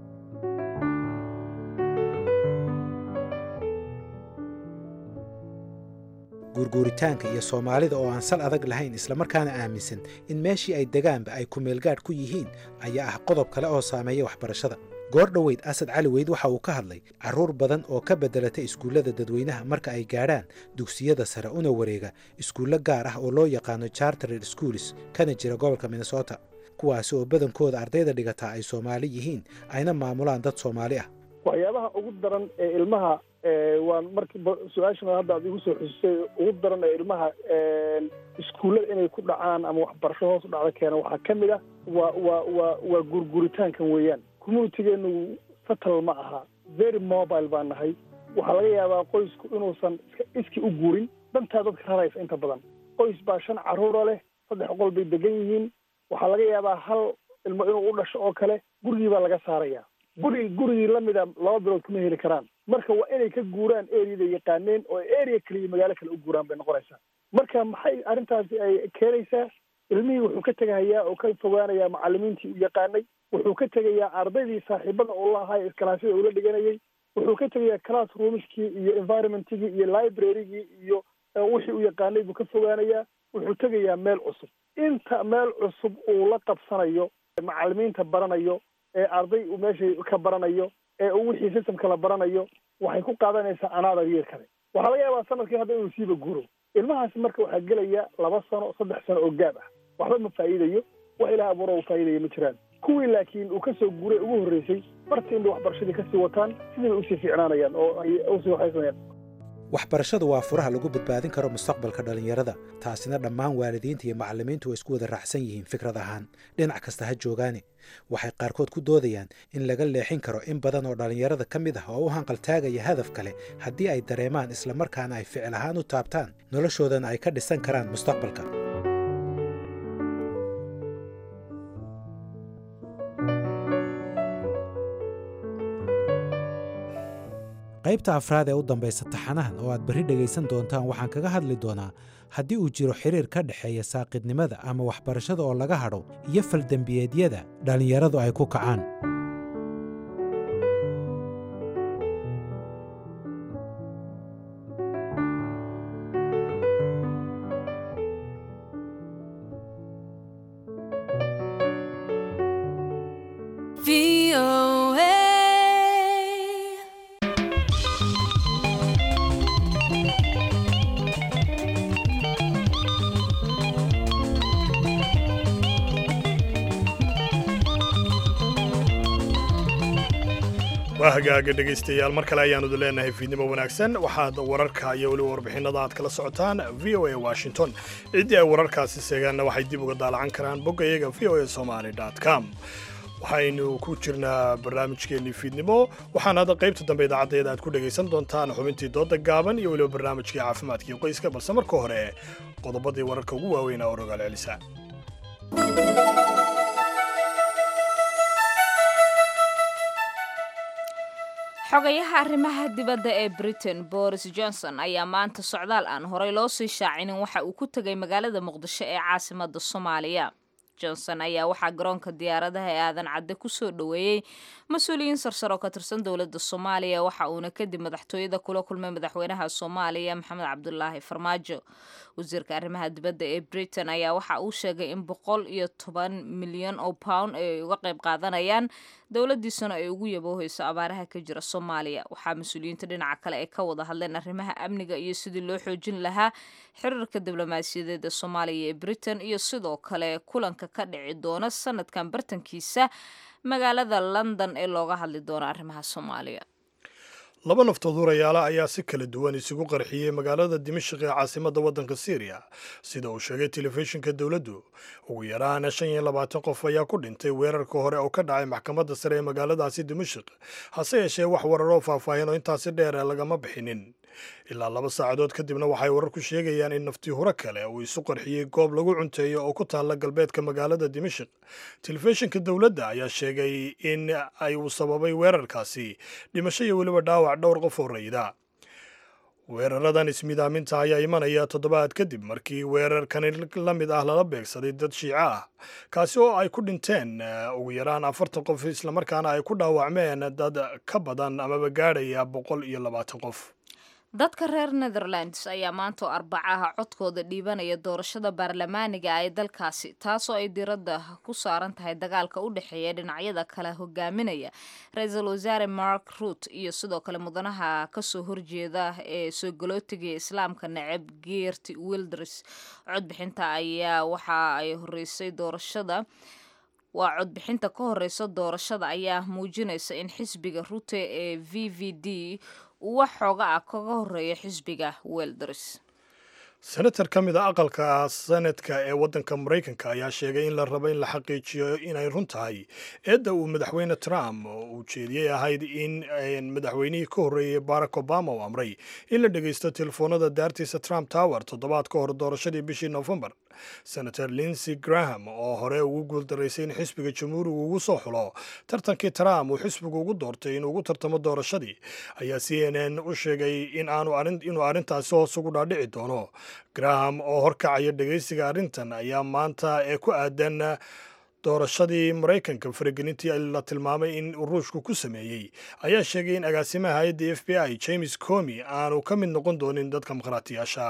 guurguuritaanka iyo soomaalida oo aan sal adag lahayn islamarkaana aaminsan in meeshii ay degaanba ay kumeelgaadh ku yihiin ayaa ah qodob kale oo saameeya waxbarashada goor dhoweyd asad cali weyd waxa uu ka hadlay carruur badan oo ka beddelatay iskuullada dadweynaha marka ay gaadhaan dugsiyada sare una wareega iskuullo gaar ah oo loo yaqaano chartered schools kana jira gobolka minnesota kuwaasi oo badankooda ardayda dhigataa ay soomaali yihiin ayna maamulaan dad soomaali ah waxyaabaha ugu daran ee ilmaha waan markii su-aashan hadda aad igu soo xusisay ugu daran ee ilmaha iskuullada inay ku dhacaan ama waxbarasho hoos u dhacda keena waxaa ka mid ah waa waa waa waa gurguritaankan weeyaan communitigeenu fatal ma aha very mobile baan nahay waxaa laga yaabaa qoysku inuusan iskii u guurin dantaa dadka raraysa inta badan qoys baa shan carruura leh saddex qol bay degan yihiin waxaa laga yaabaa hal ilmo inuu u dhasho oo kale gurigii baa laga saaraya guri gurigii lamida laba bilood kuma heli karaan marka waa inay ka guuraan areada yaqaaneen oo area kaliya magaalo kale u guuraan bay noqonaysaa marka maxay arrintaasi ay keenaysaa ilmihii wuxuu ka tegahayaa oo ka fogaanayaa macalimiintii u yaqaanay wuxuu ka tegayaa ardaydii saaxiibada uu lahaa iskalaasyada ula dhiganayay wuxuu ka tegayaa class roomskii iyo environmentigii iyo librarygii iyo wixii u yaqaanay buu ka fogaanayaa wuxuu tegayaa meel cusub inta meel cusub uu la qabsanayo macalimiinta baranayo ee arday uu meesha ka baranayo ee uu wixii systemka la baranayo waxay ku qaadanaysaa anaadar yeer kale waxaa laga yaabaa sanadkii hadda inuu siiba guro ilmahaasi marka waxaa gelaya laba sano saddex sano oo gaab ah waxba ma faa'iidayo wax ilaah abuura uu faa'iidaya ma jiraan kuwii laakiin uu kasoo guuray ugu horreysay bartii inbay waxbarashadii kasii wataan sidii bay usii fiicnaanayaan oo ay usii waxaysanayaan waxbarashadu waa furaha lagu badbaadin karo mustaqbalka dhallinyarada taasina dhammaan waalidiinta iyo macallimiintu way isku wada raacsan yihiin fikrad ahaan dhinac kasta ha joogaane waxay qaarkood ku doodayaan in laga leexin karo in badan oo dhallinyarada ka mid ah oo u hanqaltaagaya hadaf kale haddii ay dareemaan islamarkaana ay ficil ahaan u taabtaan noloshoodana ay ka dhisan karaan mustaqbalka qaybta afraad ee u dambaysa taxanahan oo aad berri dhegaysan doontaan waxaan kaga hadli doonaa haddii uu jiro xiriir ka dhexeeya saaqidnimada ama waxbarashada oo laga hadho iyo faldembiyeedyada dhallinyaradu ay ku kacaan waa hagaaga dhegaystayaal mar kale ayaanu idin leenahay fiidnimo wanaagsan waxaad wararka iyo weliba warbixinada aad kala socotaan v o a washington ciddii ay wararkaasi seegaanna waxay dib uga daalacan karaan bogga iyaga v o a somaly com waxaynu ku jirnaa barnaamijkeennii fiidnimo waxaana hadda qaybta dambe idaacaddeeda aad ku dhegaysan doontaan xubintii dooda gaaban iyo weliba barnaamijkii caafimaadkii qoyska balse marka hore qodobadii wararka ugu waaweynaa oo rogaal celisa xogayaha arrimaha dibadda ee britain boris johnson ayaa maanta socdaal aan horey loo sii shaacinin waxa uu ku tegay magaalada muqdisho ee caasimadda soomaaliya johnson ayaa waxaa garoonka diyaaradaha ee aadan cadde kusoo dhoweeyey mas-uuliyiin sarsar oo ka tirsan dowladda soomaaliya waxa uuna kadib madaxtooyada kula kulmay madaxweynaha soomaaliya maxamed cabdulaahi farmaajo wasiirka arrimaha dibadda ee britain ayaa waxa uu sheegay in boqol iyo toban milyan oo pound ay uga qayb qaadanayaan dowladiisuna ay ugu yabooheyso abaaraha ka jira soomaaliya waxaa mas-uuliyiinta dhinaca kale ay ka wada hadleen arrimaha amniga iyo sidii loo xoojin lahaa xiriirka diblomaasiyadeed ee soomaaliya ee britain iyo sidoo kale kulanka ka dhici doona sanadkan bartankiisa magaalada london ee looga hadli doono arrimaha soomaaliya laba naftood hurayaala ayaa si kala duwan isugu qarxiyey magaalada dimashik ee caasimadda waddanka syriya sida uu sheegay telefishinka dowladdu ugu yaraana shan iyo labaatan qof ayaa ku dhintay weerarka hore oo ka dhacay maxkamadda sare ee magaaladaasi dimashik hase yeeshee wax wararoo faahfaahin oo intaasi dheer lagama bixinin ilaa laba saacadood kadibna waxay wararku sheegayaan in naftii hore kale uu isu qarxiyey goob lagu cunteeyo oo ku taalla galbeedka magaalada dimashik telefishinka dowladda ayaa sheegay in ay uu sababay weerarkaasi dhimasho iyo weliba dhaawac dhowr qof oo rayida weeraradan ismidaaminta ayaa imanaya toddobaad kadib markii weerarkani la mid ah lala beegsaday dad shiico ah kaasi oo ay ku dhinteen ugu yaraan afartan qof islamarkaana ay ku dhaawacmeen dad ka badan amaba gaadhaya boqol iyo labaatan qof dadka reer netherlands ayaa maanta oo arbacaha codkooda dhiibanaya doorashada baarlamaaniga ee dalkaasi taasoo ay diradda ku saaran tahay dagaalka u dhexeeya dhinacyada kala hogaaminaya ra-iisul wasaare mark ruut iyo sidoo kale mudanaha kasoo horjeeda ee soo galootiga islaamka neceb geert wilders codbixinta ayaa waxa ay horeysay doorashada waa codbixinta ka horeysa doorashada ayaa muujinaysa in xisbiga rute ee v v d uu wax xooga ah kaga horeeya xisbiga welders senator ka mid a aqalka senadka ee waddanka maraykanka ayaa sheegay in la rabo in la xaqiijiyo inay run tahay eedda uu madaxweyne trump uu jeediyey ahayd in madaxweynihii ka horreeyey barack obama uu amray in la dhegaysto telefoonada daartiisa trump tower toddobaad ka hor doorashadii bishii nofembar senator linsey graham oo hore ugu guuldaraysay in xisbiga jamhuurigu ugu soo xulo tartankii trump uu xisbigu ugu doortay inuu ugu tartamo doorashadii ayaa c n n u sheegay inuu arrintaasi hoos ugu dhaadhici doono graham oo horkacaya dhegaysiga arrintan ayaa maanta ee ku aadan doorashadii maraykanka faragelintii la tilmaamay in ruushku ku sameeyey ayaa sheegay in agaasimaha hay-adda f b i james comi aanu ka mid noqon doonin dadka mukhraatiyaasha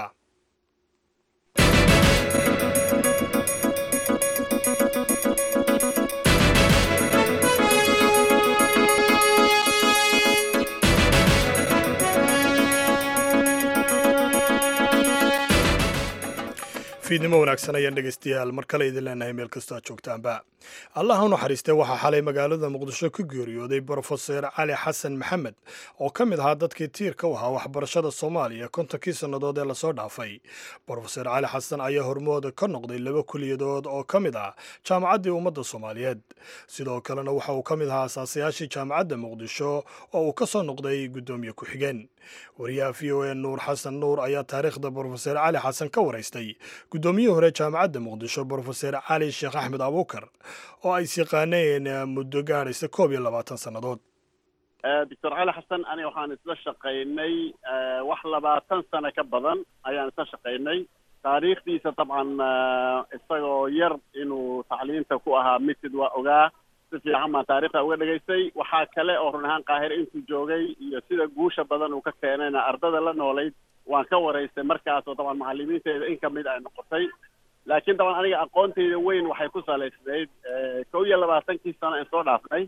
fiidnimo wanaagsan ayaan dhegaystayaal mar kale idin leenahay meel kastoo aad joogtaanba allah u naxariistay waxaa xalay magaalada muqdisho ku geeriyooday brofeser cali xasan maxamed oo ka mid ahaa dadkii tiirka u ahaa waxbarashada soomaaliya kontonkii sannadood ee lasoo dhaafay brofeser cali xasan ayaa hormooda ka noqday laba kuliyadood oo ka mid ah jaamacaddii ummadda soomaaliyeed sidoo kalena waxa uu ka mid ahaa asaasayaashii jaamacadda muqdisho oo uu ka soo noqday guddoomiye ku-xigeen wariyaha v o a nuur xasan nuur ayaa taariikhda brofeser cali xasan ka waraystay guddoomiyihii hore jaamacadda muqdisho brofeser cali sheekh axmed abuukar oo ay siqaaneen muddo gaadhaysa koob iyo labaatan sannadood doctor cali xasan aniga waxaan isla shaqaynay wax labaatan sano ka badan ayaan isla shaqaynay taariikhdiisa dabcan isagoo yar inuu tacliinta ku ahaa mitid waa ogaa si fiican baan taarikhda uga dhegaystay waxaa kale oo run ahaan qaahire intuu joogay iyo sida guusha badan uu ka keenayna ardada la noolayd waan ka waraystay markaas oo dabcan macalimiinteeda in kamid ay noqotay laakiin daban aniga aqoontayda weyn waxay ku salaysnayd kow iyo labaatankii sano aan soo dhaafnay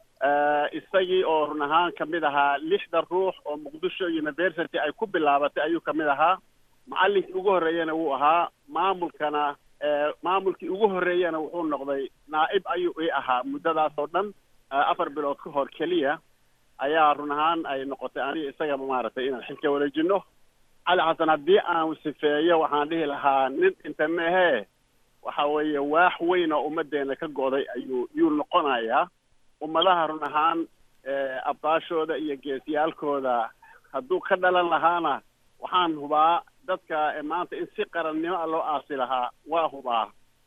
isagii oo run ahaan kamid ahaa lixda ruux oo muqdisho university ay ku bilaabatay ayuu kamid ahaa macallinkii ugu horreeyana wuu ahaa maamulkana maamulkii ugu horreeyana wuxuu noqday naa'ib ayuu ii ahaa muddadaas oo dhan afar bilood ka hor keliya ayaa run ahaan ay noqotay aniga isagaba maaragtay inaan xilka wareejino cali xasan haddii aan sifeeyo waxaan dhihi lahaa nin inta meehee waxa weeye waax weyn oo ummaddeena ka go'day ayuu yuu noqonayaa ummadaha run ahaan abbaashooda iyo geesiyaalkooda hadduu ka dhalan lahaana waxaan hubaa dadka maanta in si qarannimo a loo aasi lahaa waa hubaa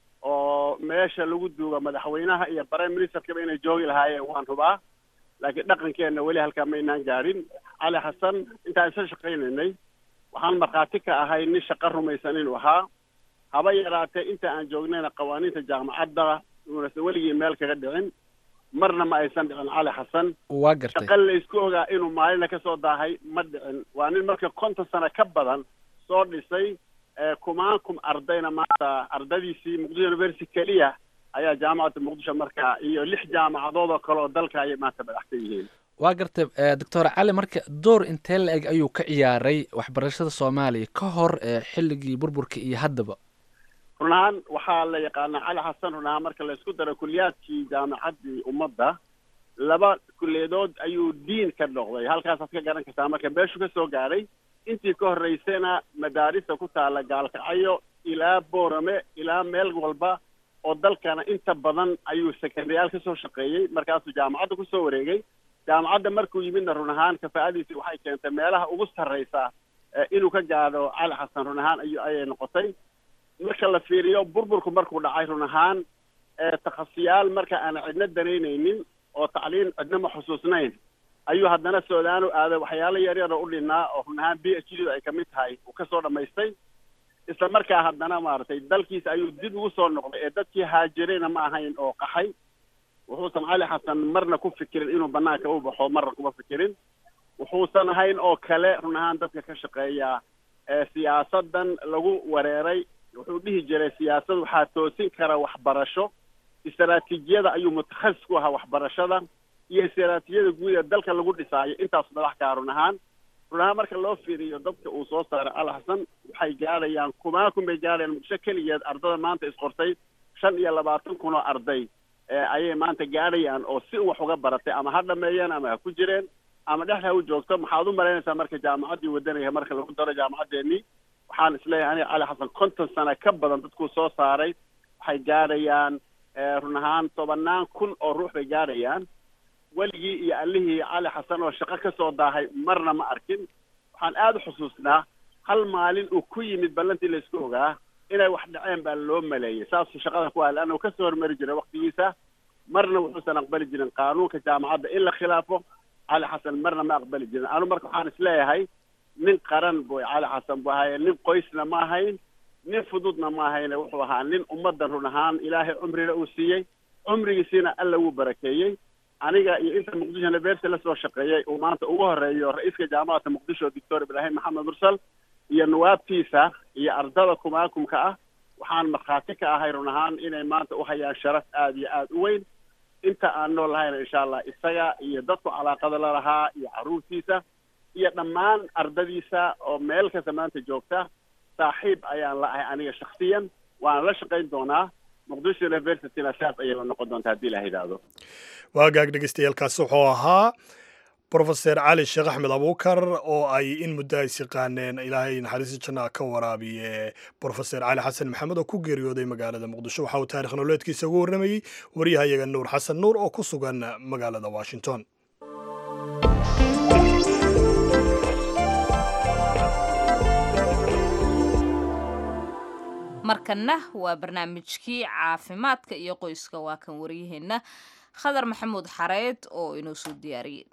oo meesha lagu duuga madaxweynaha iyo prime ministerkaba inay joogi lahaayeen waan hubaa laakiin dhaqankeenna weli halkaa maynaan gaadhin cali xasan intaan isla shaqaynaynay waxaan markhaati ka ahay nin shaqo rumaysan inuu ahaa haba yaraatee inta aan joognayna qawaaniinta jaamacadda uunase weligii meel kaga dhicin marna ma aysan dhicin cali xasan waa gartay shaqa laysku ogaa inuu maalina ka soo daahay ma dhicin waa nin marka konton sano ka badan soo dhisay kumaan kum ardayna maanta ardadiisii muqdisho university keliya ayaa jaamacadda muqdisho marka iyo lix jaamacadood oo kale oo dalka ayay maanta madaxsan yihiin waa gartay doctor cali marka door intee la eg ayuu ka ciyaaray waxbarashada soomaaliya ka hor xilligii burburka iyo haddaba run ahaan waxaa la yaqaanaa cali xasan run ahaan marka laysku daro kuliyaadkii jaamacaddii ummadda laba kuliyadood ayuu diin ka noqday halkaasaad ka garan kartaa marka meeshuu ka soo gaadhay intii ka horreysayna madaarista ku taala gaalkacyo ilaa boorame ilaa meel walba oo dalkana inta badan ayuu sekendayaal ka soo shaqeeyey markaasuu jaamacadda kusoo wareegay jaamacadda markuu yimidna run ahaan kafaa'adiisi waxay keentay meelaha ugu sarraysa inuu ka gaadho cali xasan run ahaan ayu ayay noqotay marka la fiiriyo burburku markuu dhacay run ahaan takhasiyaal marka aan cidna danaynaynin oo tacliin cidnama xusuusnayn ayuu haddana suudaanu aaday waxyaalo yaryar oo u dhinnaa oo run ahaan b h d ay kamid tahay uu kasoo dhammaystay isla markaa haddana maaragtay dalkiisa ayuu dib ugu soo noqday ee dadkii haajirayna ma ahayn oo qaxay wuxuusan cali xasan marna ku fikirin inuu banaanka u baxo marna kuma fikirin wuxuusan ahayn oo kale run ahaan dadka ka shaqeeya siyaasadan lagu wareeray wuxuu dhihi jiray siyaasad waxaa toosin kara waxbarasho istaraatiijiyada ayuu mutakhasis ku ahaa waxbarashada iyo istaraatiijiyada guud ee dalka lagu dhisaayo intaas madax kaa run ahaan run ahaan marka loo fiiriyo dadka uu soo saaray cali xasan waxay gaadhayaan kumaa kun bay gaadhayaan muqdisho keligeed ardada maanta isqortay shan iyo labaatan kun oo arday ayay maanta gaadhayaan oo si wax uga baratay ama ha dhameeyeen ama ha ku jireen ama dhexda ha u joogto maxaad u malaynaysaa marka jaamacaddii wadanaya marka lagu daro jaamacaddeenii waxaan isleeyahay aniga cali xasan konton sano ka badan dadkuu soo saaray waxay gaadhayaan run ahaan tobannaan kun oo ruux bay gaadhayaan weligii iyo allihii cali xasan oo shaqo ka soo daahay marna ma arkin waxaan aada u xusuusnaa hal maalin uu ku yimid ballantii laysku ogaa inay wax dhaceen baa loo maleeyey saasuu shaqada ku ahay leanna uu kasoo hormari jiray waktigiisa marna wuxuusan aqbali jirin qaanuunka jaamacadda in la khilaafo cali xasan marna ma aqbali jirin anu marka waxaan isleeyahay nin qaran boy cali xasan buu ahaye nin qoysna ma ahayn nin fududna ma ahayne wuxuu ahaa nin ummadda run ahaan ilaahay cumrina uu siiyey cumrigiisiina alla wuu barakeeyey aniga iyo inta muqdisho university la soo shaqeeyey uu maanta ugu horeeyo ra-iiska jaamacadda muqdisho doctor ibraahim maxamed mursal iyo nawaabtiisa iyo ardada kumaakumka ah waxaan markhaati ka ahay run ahaan inay maanta u hayaan sharaf aada iyo aada u weyn inta aan nool lahayna insha allah isaga iyo dadku calaaqada la lahaa iyo carruurtiisa iyo dhammaan ardadiisa oo meel kasta maanta joogta saaxiib ayaan la ahay aniga shaksiyan waana la shaqayn doonaa muqdisho universityna saas ayay la noqon doontaa haddii la yidhaahdo waagaag dhegeystayaaalkaasi wuxuu ahaa brofeser cali sheekh axmed abuukar oo ay in muddo ay siqaaneen ilaahay naxariista janna ka waraabiye brofeser cali xasan maxamed oo ku geeriyooday magaalada muqdisho waxa uu taarikh nololeedkiisa ugu warramayey waryahayaga nuur xasan nuur oo ku sugan magaalada washington markanna waa barnaamijkii caafimaadka iyo qoyska waa kan waryaheenna khadar maxamuud xareed oo inoo soo diyaariyey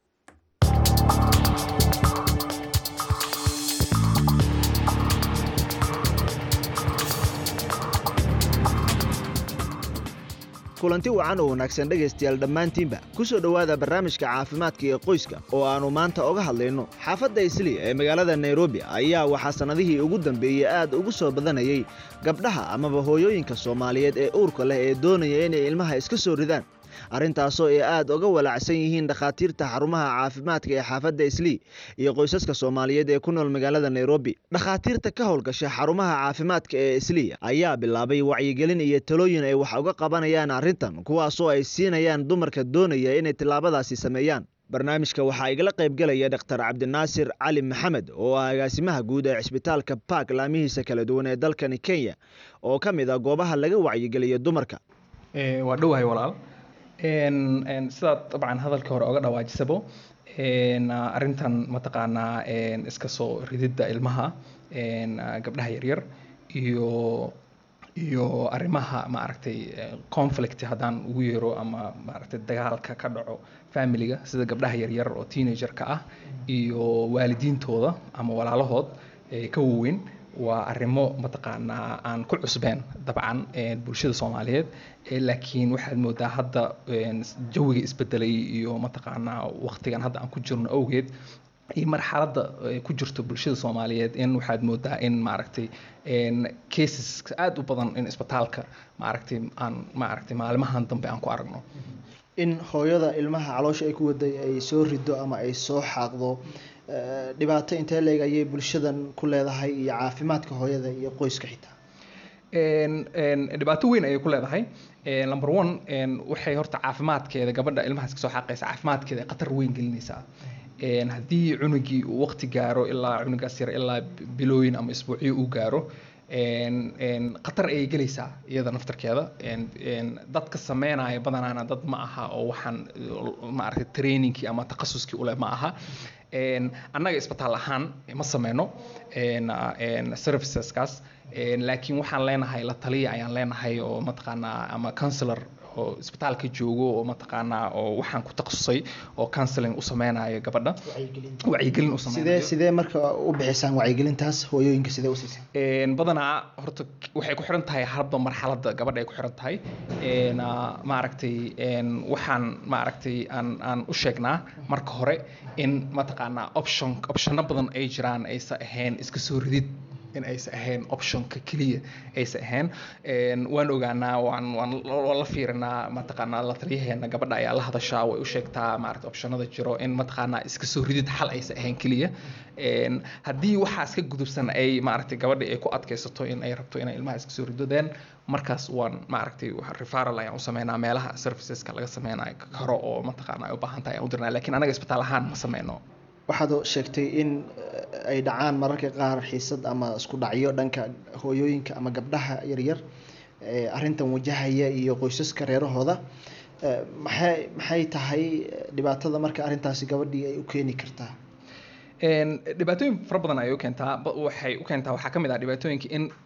kulanti wacan oo wanaagsan dhegaystayaal dhammaantiinba ku soo dhowaada barnaamijka caafimaadka iyo qoyska oo aannu maanta oga hadlayno xaafadda isli ee magaalada nairobi ayaa waxaa sannadihii ugu dambeeyey aad ugu soo badanayay gabdhaha amaba hooyooyinka soomaaliyeed ee uurka leh ee doonaya inay ilmaha iska soo ridaan arrintaasoo ay aad uga walacsan yihiin dhakhaatiirta xarumaha caafimaadka ee xaafadda islii iyo qoysaska soomaaliyeed ee ku nool magaalada nairobi dhakhaatiirta ka howlgasha xarumaha caafimaadka ee islii ayaa bilaabay wacyigelin iyo talooyin ay wax uga qabanayaan arrintan kuwaasoo ay siinayaan dumarka doonaya inay tillaabadaasi sameeyaan barnaamijka waxaa igala qaybgelaya dhaktar cabdinaasir cali maxamed oo ah agaasimaha guud ee cisbitaalka baak laamihiisa kala duwan ee dalkani kenya oo ka mid ah goobaha laga wacyigeliyo dumarka waa dhowahay walaal sidaad dabcan hadalkii hore oga dhawaajisabo arrintan mataqaanaa iska soo rididda ilmaha gabdhaha yaryar iyo iyo arrimaha maaragtay conflict haddaan ugu yeero ama maaragtay dagaalka ka dhaco familiga sida gabdhaha yaryar oo teenagerka ah iyo waalidiintooda ama walaalahood ka waaweyn waa arrimo mataqaanaa aan ku cusbeen dabcan bulshada soomaaliyeed laakiin waxaad moodaa hadda jawiga isbedelay iyo mataqaanaa waqtigan hadda aan ku jirno awgeed iyo marxaladda ku jirto bulshada soomaaliyeed in waxaad moodaa in maaragtay cases aada u badan in isbitaalka maaragtay aan maaragtay maalimahan dambe aan ku aragno in hooyada ilmaha caloosha ay ku waday ay soo rido ama ay soo xaaqdo dhibaato intee leeg ayay bulshadan ku leedahay iyo caafimaadka hooyada iyo qoyska xitaa dhibaato weyn ayay ku leedahay number one waxay horta caafimaadkeeda gabadha ilmahaas kasoo xaaqaysa caafimaadkeeda ay khatar weyn gelinaysaa haddii cunugii uu waqti gaaro ilaa cunugaas yar ilaa bilooyin ama isbuucyo uu gaaro khatar ayay gelaysaa iyada naftarkeeda dadka sameynaya badanaana dad ma aha oo waxaan maaragtay trainingkii ama takhasuskii uleh ma aha annaga isbitaal ahaan ma sameyno serviceskaas laakiin waxaan leenahay la taliya ayaan leenahay oo mataqaanaa ama counselor oo isbitaalka joogo oo mataqaanaa oo waxaan ku takhasusay oo counseling u sameynayo gabadha wacyigelin u sidee sameynayo sidee marka u bixisaan wacyigelintaas hooyooyinka sidee u siisaan badanaa horta waxay ku xiran tahay hadba marxaladda gabadha ay ku xiran tahay maaragtay waxaan maaragtay aan aan u sheegnaa marka hore in mataqaanaa option optionno badan ay jiraan aysa ahayn iska soo ridid in aysan ahayn optionka keliya aysan ahayn waan ogaanaa waan waan waan la fiirinaa mataqaanaa la taliyaheena gabadha ayaa la hadashaa way u sheegtaa maaragta optionada jiro in mataqaanaa iska soo ridid xal aysan ahayn keliya haddii waxaas ka gudubsan ay maaragtay gabadha ay ku adkaysato in ay rabto inay ilmaha iska soo ridodeen markaas waan maaragtay referral ayaan u sameynaa meelaha serviceska laga sameynayo karo oo mataqaanaa ay u baahan tahay ayaan u dirnaa laakiin anaga isbitaal ahaan ma sameyno waxaad sheegtay in eh, ay dhacaan mararka qaar xiisad ama isku dhacyo dhanka hooyooyinka ama gabdhaha yaryar ee arrintan wajahaya iyo qoysaska reerahooda Eh, maxay maxay tahay eh, dhibaatada marka arrintaasi gabadhii ay u keeni kartaa Een, dhibaatooyin fara badan ayay u keentaa ba- waxay u keentaa waxaa ka mid ah dhibaatooyinka in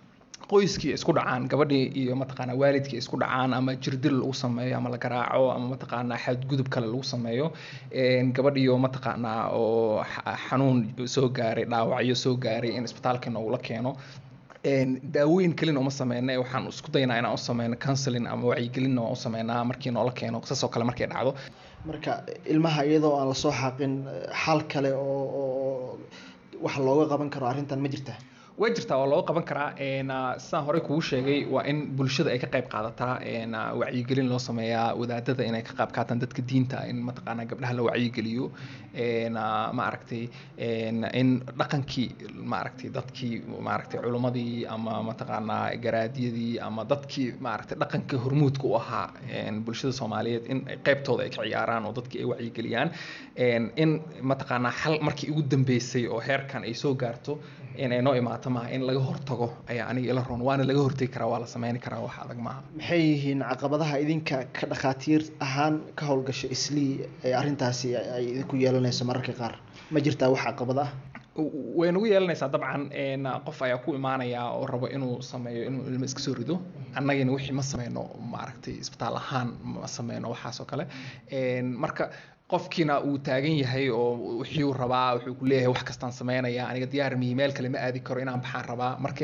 qoyskii isku dhacaan gabadhii iyo mataqaanaa waalidkii isku dhacaan ama jirdil lagu sameeyo ama la garaaco ama mataqaanaa xadgudub kale lagu sameeyo gabadhiyo mataqaanaa oo xanuun soo gaaray dhaawacyo soo gaaray in isbitaalka noogula keeno daawooyin kelina uma sameyna waxaan isku daynaa inaan u sameyno counseling ama wacyigelinna waan u sameynaa markii noola keeno saasoo kale markay dhacdo marka ilmaha iyadoo aan lasoo xaaqin xal kale oo oo wax looga qaban karo arrintan ma jirtaa way jirtaa waa loo qaban karaa sidaan horey kugu sheegay waa in bulshada ay ka qayb qaadataa wacyigelin loo sameeyaa wadaadada inay ka qayb qaataan dadka diinta in mataqaanaa gabdhaha la wacyigeliyo maaragtay in dhaqankii maaragtay dadkii maaragtay culimmadii ama mataqaanaa garaadyadii ama dadkii maaragtay dhaqanka hormuudka u ahaa bulshada soomaaliyeed in qaybtooda ay ka ciyaaraan oo dadkii ay wacyigeliyaan in mataqaanaa xal markii ugu dambeysay oo heerkan ay soo gaarto in ay noo imaato maaha in laga hortago ayaa aniga ila roon waana laga hortegi karaa waa la sameyni karaa wax adag maaha maxay yihiin caqabadaha idinka ka dhakhaatiir ahaan ka howlgasha islii ee arrintaasi ay idinku yeelanayso mararka qaar ma jirtaa wax caqabad ah way nagu yeelanaysaa dabcan qof ayaa ku imaanaya oo rabo inuu sameeyo inuu ilmo iska soo rido annagina wixii ma sameyno maaragtay isbitaal ahaan ma sameyno waxaas oo kale marka qofkiina uu taagan yahay oo wuxuu rabaa wuxuu ku leeyahay wax kastaan sameynaya aniga diyaar mihi meel kale ma aadi karo inaan baxaan rabaa marka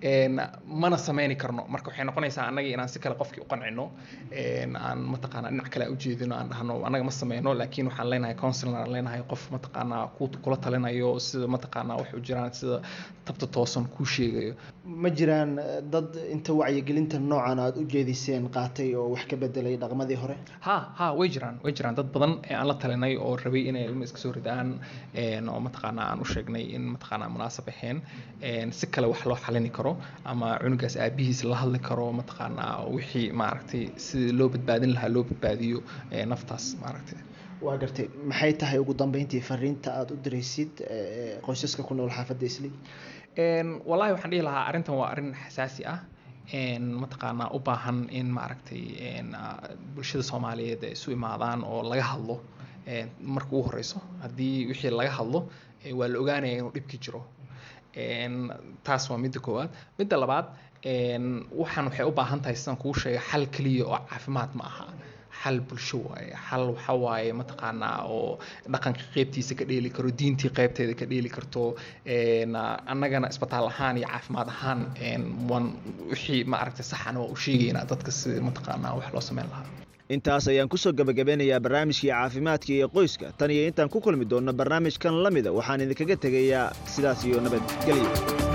mana sameyni karno marka waxay noqonaysaa annaga inaan si kale qofkii u qancino aan mataqaanaa dhinac kale ujeedino aan dhahno annaga ma sameyno laakiin waxaan leenahay counsilor aan leenahay qof mataqaanaa kula talinayo sida mataqaanaa wax u jiraan sida tabta toosan kuu sheegayo ma jiraan dad inta wacyigelinta noocan aad u jeediseen qaatay oo wax ka bedelay dhaqmadii hore ha ha way jiraan way jiraan dad badan aan la talinay oo rabay inay ilmo iska soo ridaan oo mataqaanaa aan u sheegnay in mataqaanaa munaasab ahayn si kale wax loo xalini karo ama cunugaas aabihiis la hadli karo mataqaanaa wixii maaragtay sidii loo badbaadin lahaa loo badbaadiyo naftaas maaragtay waa gartay maxay tahay ugu dambeyntii fariinta aada u diraysid qoysaska ku nool xaafadda isli wallahi waxaan dhihi lahaa arrintan waa arrin xasaasi ah mataqaanaa u baahan in maaragtay bulshada soomaaliyeed ay isu imaadaan oo laga hadlo marka ugu horeyso haddii wixii laga hadlo waa la ogaanaya inuu dhibki jiro taas waa midda koowaad midda labaad waxaan waxay u baahan tahay sidaan kuu sheegay xal keliya oo caafimaad ma aha xal bulsho waaye xal waxa waaye mataqaanaa oo dhaqanka qeybtiisa ka dheeli karo diintii qeybteeda ka dheeli karto annagana isbitaal ahaan iyo caafimaad ahaan waan wixii maaragtay saxana waa u sheegaynaa dadka si mataqaanaa wax loo sameyn lahaa intaas ayaan kusoo gebagabeynayaa barnaamijkii caafimaadka iyo qoyska tan iyo intaan ku kulmi doonno barnaamijkan la mida waxaan idinkaga tegayaa sidaas iyo nabadgelyo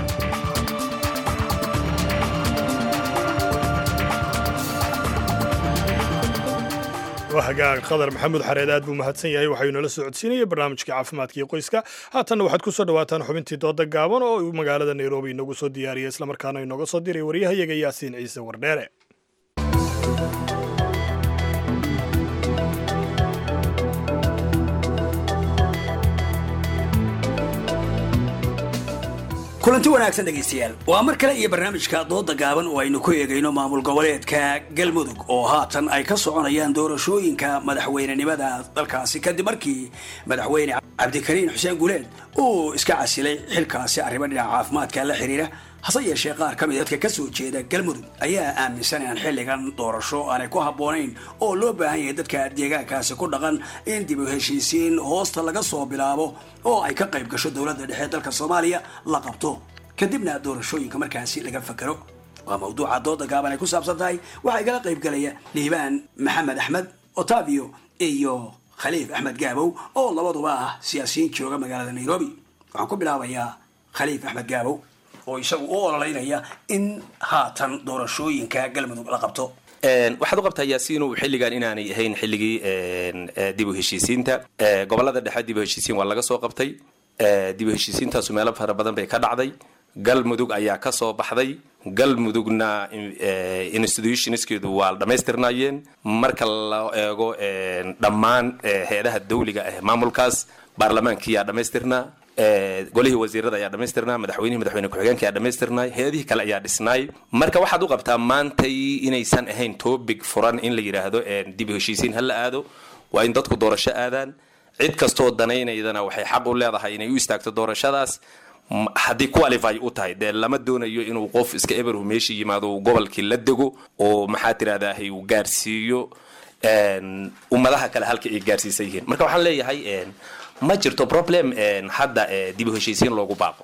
hagaag khadar maxamuud xareed aad buu mahadsan yahay waxayuu nala soo codsiinayay barnaamijka caafimaadka iyo qoyska haatanna waxaad ku soo dhawaataan xubintii dooda gaaban oo uu magaalada nairobi inoogu soo diyaariyay islamarkaana inooga soo diray waryahayaga yaasiin ciise wardheere kulanti wanaagsan dhegaystayaal waa mar kale iyo barnaamijka dooda gaaban oo aynu ku eegayno maamul goboleedka galmudug oo haatan ay ka soconayaan doorashooyinka madaxweynenimada dalkaasi kadib markii madaxweyne cabdikariin xuseen guleed uu iska casilay xilkaasi arrimo dhinaca caafimaadka la xiriira hase yeeshee qaar ka mid dadka ka soo jeeda galmudug ayaa aaminsan inaan xilligan doorasho aanay ku habboonayn oo loo baahan yahay dadka deegaankaasi ku dhaqan in dib u heshiisiin hoosta laga soo bilaabo oo ay ka qayb gasho dowladda dhexe dalka soomaaliya la qabto kadibna doorashooyinka markaasi laga fakero waa mawduuca dooda gaaban ay ku saabsan tahay waxaa igala qayb galaya liibaan maxamed axmed otavio iyo khaliif axmed gaabow oo labaduba ah siyaasiyiin jooga magaalada nairobi waxaan ku bilaabayaa khaliif axmed gaabow oo isagu u ololeynaya in haatan doorashooyinka galmudug la qabto waxaad u qabtaa yaasiinu xilligan inaanay ahayn xilligii dib u heshiisiinta gobolada dhexe dib u heshiisiin waa laga soo qabtay dib u heshiisiintaasu meelo fara badan bay ka dhacday galmudug ayaa ka soo baxday galmudugna institutionskeedu waa dhammaystirnaayeen marka la eego dhammaan hay-adaha dawliga ah maamulkaas baarlamaankiyaa dhammaystirnaa golihii wasiirada ayaa dhammaystirnaa madaxweynihii madaxweyne ku-xigeenka ayaa dhammaystirnaay hay-adihii kale ayaa dhisnaay marka waxaad u qabtaa maantay inaysan ahayn topic furan in la yidhaahdo dib u heshiisiin ha la aado waa in dadku doorasho aadaan cid kastoo danaynaydana waxay xaq u leedahay inay u istaagto doorashadaas m- haddii qualify u tahay dee lama doonayo inuu qof iska eberhu meesha yimaado uu gobolkii la dego oo maxaa tirahdahay uu gaarsiiyo een, ummadaha kale halka ay gaarsiisan yihiin marka waxaan leeyahay een, ma jirto problem een, hadda ee, dib u heshiisiin loogu baaqo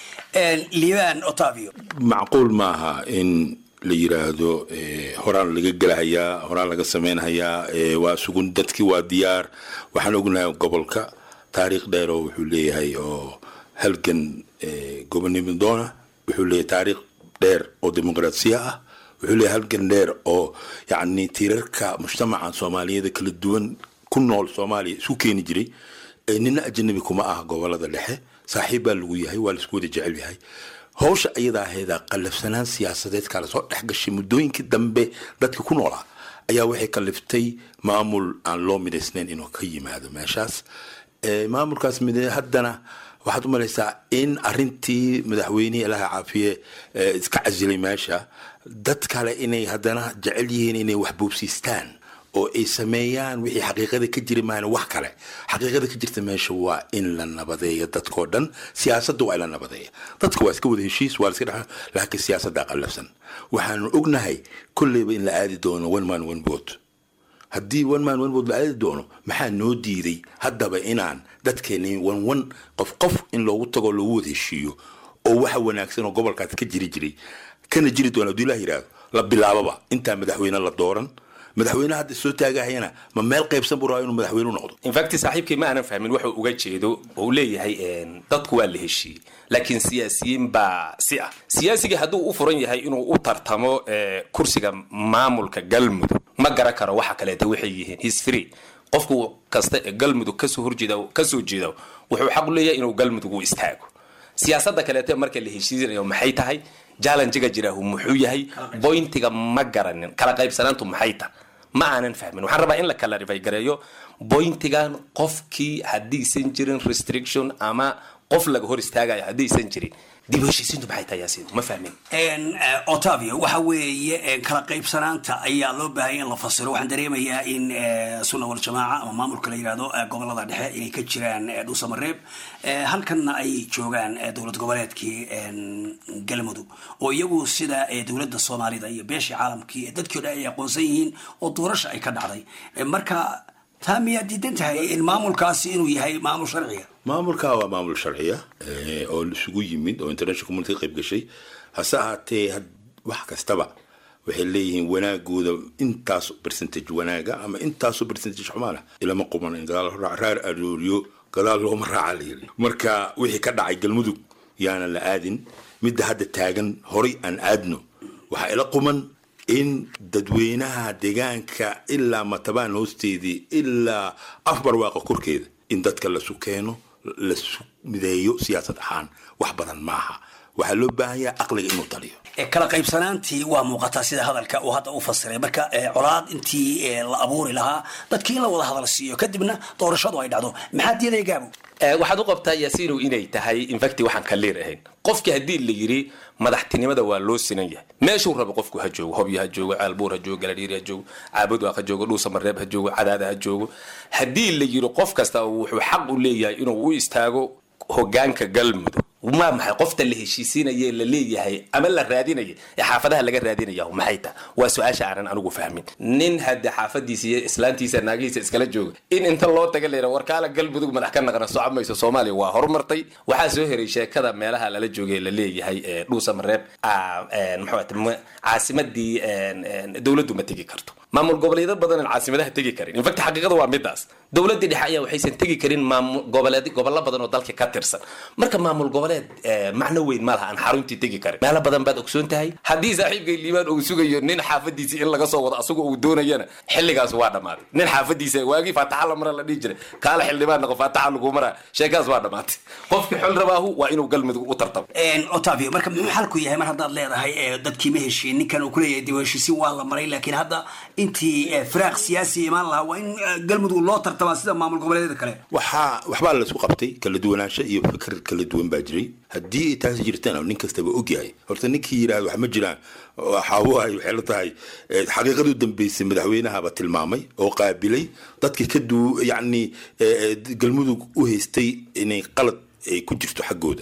liibaan otavio macquul maaha in la yiraahdo eh, horaan laga gelahayaa horaan laga sameynhayaa eh, waa sugun dadkii waa diyaar waxaan ognahay gobolka taariikh dheer oo wuxuu leeyahay oo halgan eh, gobonimo doona wuxuu leeyahay taariikh dheer oo dimuqraasiya ah wuxuu leeyahay halgan dheer oo yacni tiirarka mujtamaca soomaaliyeed kala duwan ku nool soomaaliya isu keeni jiray Eh, nina ajanabi kuma ah gobolada dhexe saaxiib baa lagu yahay waa laisku wada jecel yahay hawsha iyadaa aheeda qallafsanaan siyaasadeed kala soo dhex gashay muddooyinkii dambe dadka ku noolaa ayaa waxay kalliftay maamul aan loo midaysnayn inuu ka yimaado meeshaas Eh, maamulkaas mid haddana waxaad u malaysaa in arintii madaxweynihii ilaha caafiye eh, iska casilay meesha dad kale inay haddana jecel yihiin inay wax boobsiistaan oo ay sameeyaan wixii xaqiiqada ka jiri maana wax kale xaqiiqada ka jirta meesha waa in la nabadeeyo dadkoo dhan siyaasadda waa in la nabadeeya dadka waa iska wada heshiis waa la iska dhex laakiin siyaasaddaa qallafsan waxaanu ognahay kolleyba in la aadi doono one man one vote haddii one man one vote la aadi doono maxaa noo diiday haddaba inaan dadkeeni one one qof qof in loogu tago loogu wada heshiiyo oo waxa wanaagsan oo gobolkaas ka jiri jiray kana jiri doona hadduu ilaah yidhaahdo la bilaababa intaa madaxweyne la dooran madaxweyne hadda soo taagahayana ma meel qaybsan buu rabaa inuu madaxweyne u noqdo infact saaxiibkii ma aanan fahmin wuxuu uga jeedo oo uu leeyahay een, dadku waa la heshiiyey laakiin siyaasiyiin baa si ah siyaasigii hadduu u furan yahay inuu u tartamo ee, kursiga maamulka galmudug ma garan karo waxa kaleeta waxay yihiin his free qofku kasta ee galmudug kasoo horjeeda kasoo jeeda wuxuu xaq u leeyahay inuu galmudug u istaago siyaasadda kaleete marka la heshiisanayo maxay tahay jallenjiga jiraahu muxuu yahay bointiga ma garanin kala qaybsanaantu maxay tahay ma aanan fahmin waxaan rabaa in la kala rifay gareeyo bointigan qofkii haddaysan jirin restriction ama qof laga hor istaagayo haddaysan jirin dib u heshiisiintu maxay tahay yaasiin ma fahmin En, eh, otavio waxa weeye eh, kala qaybsanaanta ayaa loo baahanya in la fasiro waxaan dareemayaa in eh, sunna wal jamaaca ama maamulka la yidhahdo eh, gobolada dhexe inay ka jiraan eh, dhuusamareeb Eh, halkanna ay joogaan eh, dowlad goboleedkii en, galmudug oo iyagu sida eh, dowladda soomaalida iyo beeshii caalamkii eh, dadkii o dhan ay aqoonsan yihiin oo doorasha ay ka dhacday Eh, marka taa miyaad diidan tahay in maamulkaasi inuu yahay maamul sharciga maamulka waa maamul sharciya eh, oo isugu yimid oo international community ka qayb gashay hase ahaatee had- wax kastaba waxay leeyihiin wanaagooda intaas percentage wanaaga ama intaasu percentage xumaana ilama quman in gadaal ra- raar arooriyo gadaal looma raaca la yiri marka wixii ka dhacay galmudug yaana la aadin midda hadda taagan horay aan aadno waxaa ila quman in dadweynaha deegaanka ilaa matabaan hoosteedii ilaa afbarwaaqa korkeeda in dadka lasu keeno lasu mideeyo siyaasad ahaan wax badan maaha waxaa loo baahan yahay aqliga inuu taliyo Eh, kala qaybsanaantii waa muuqataa sida hadalka uu hadda u fasiray marka eh, colaad intii eh, la abuuri lahaa dadkii in la wada hadal siiyo kadibna doorashadu ay dhacdo maxaa diidaya gaabo Eh, waxaad u qabtaa yaasiinu inay tahay infacti waxaan kaliir ahayn qofkii haddii la yiri madaxtinimada waa loo sinan yahay meeshuu rabo qofku ha joogo hobyo ha joogo caalbuur ha joogo galadhiiri ha joogo caabudwaaq ha joogo dhuusamareeb ha joogo cadaada ha joogo haddii la yiri qof kasta wuxuu xaq u leeyahay inuu u istaago hogaanka galmudug waa maxay qofta la heshiisiinaya la leeyahay ama la raadinaya ee xaafadaha laga raadinaya maxay tahay waa su-aasha aanan anigu fahmin nin hadde xaafadiisa iyo islaantiisa naagihiisa iskala jooga in inta loo taga layra warkaala galmudug madax ka naqana soco mayso soomaaliya waa horumartay waxaa soo heray sheekada meelaha lala joogay la leeyahay ee dhuusamareeb ah, een, muxuu ahate ma- caasimadii een, een, dowladdu ma tegi karto maamul goboleedo badan aan caasimadaha tegi karin infact xaqiiqada waa midaas dowladii dhexe ayaa waxaysan tegi karin maamul goboleed gobollo badan oo dalka ka tirsan marka maamul goboleed eh, macno weyn ma laha aan xaruntii tegi karin meelo badan baad ogsoon tahay haddii saaxiibkay liibaan uu sugayo nin xaafadiisii in laga soo wado asagoo uu doonayana xilligaas waa dhammaaday nin xaafadiisa waagii faataxa la mara la dhihi jiray kaala xildhibaan noqo faataxa lagu maraa sheekaas waa dhammaatay qofkii xol rabaahu waa inuu galmudug u tartamo En, otavio marka muxuu xalku yahay mar haddaad leedahay eh, dadkii ma heshiin ninkan uu kuleeyahay dib u heshiisiin waa la maray laakiin hadda intii eh, firaaq siyaasi imaan lahaa waa in eh, galmudug loo tartamaa sida maamul goboleedyada kale waxaa waxbaa laisku qabtay kala duwanaansho iyo fikir kala duwan baa jiray haddii ay taasi jirtaan oo nin kastaba ogyahay horta ninkii yidhaahdo wax ma jiraan waxaa waay waxay la tahay eh, xaqiiqadu dambeysay madaxweynahaba tilmaamay oo qaabilay dadkii ka duu yacni eh, eh, galmudug u haystay inay qalad ay ku jirto xaggooda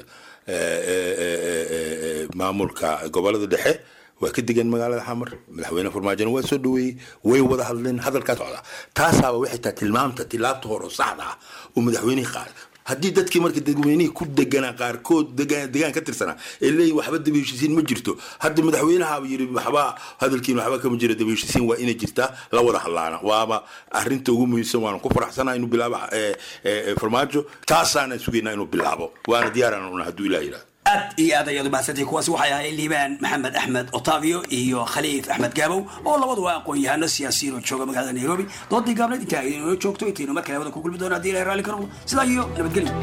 maamulka gobolada dhexe waa ka degan magaalada xamar madaxweyne farmaajona waa soo dhaweeyey way wada hadleen hadalkaa socda taasaaba waxay tahay tilmaamta tilaabta hore oo saxda ah oo madaxweynihii qaaday haddii dadkii marka dadweynihii ku deganaa qaarkood degaan ka tirsanaa ee leeyihin waxba daba heshiisiin ma jirto hadda madaxweynahaaba yiri waxba hadalkiin waxba kama jira daba heshiisiin waa inay jirtaa la wada hadlaana waaba arrinta ugu muhiimsan waana ku faraxsanaa inuu bilaabo farmaajo taasaana sugaynaa inuu bilaabo waana diyaaraan una hadduu ilaah yidhahdo aad iyo aad ayaad umahadsantay kuwaasi waxay ahaayeen liibaan maxamed axmed otavio iyo khaliif axmed gaabow oo labaduba aqoon-yahano siyaasiyiin oo jooga magaalada nairobi doodii gaabneed intaa inoo joogto intaynu mar kale wada ku kulmi doona hadii ilahay raalli ka noqdo sidaa iyo nabadgelyo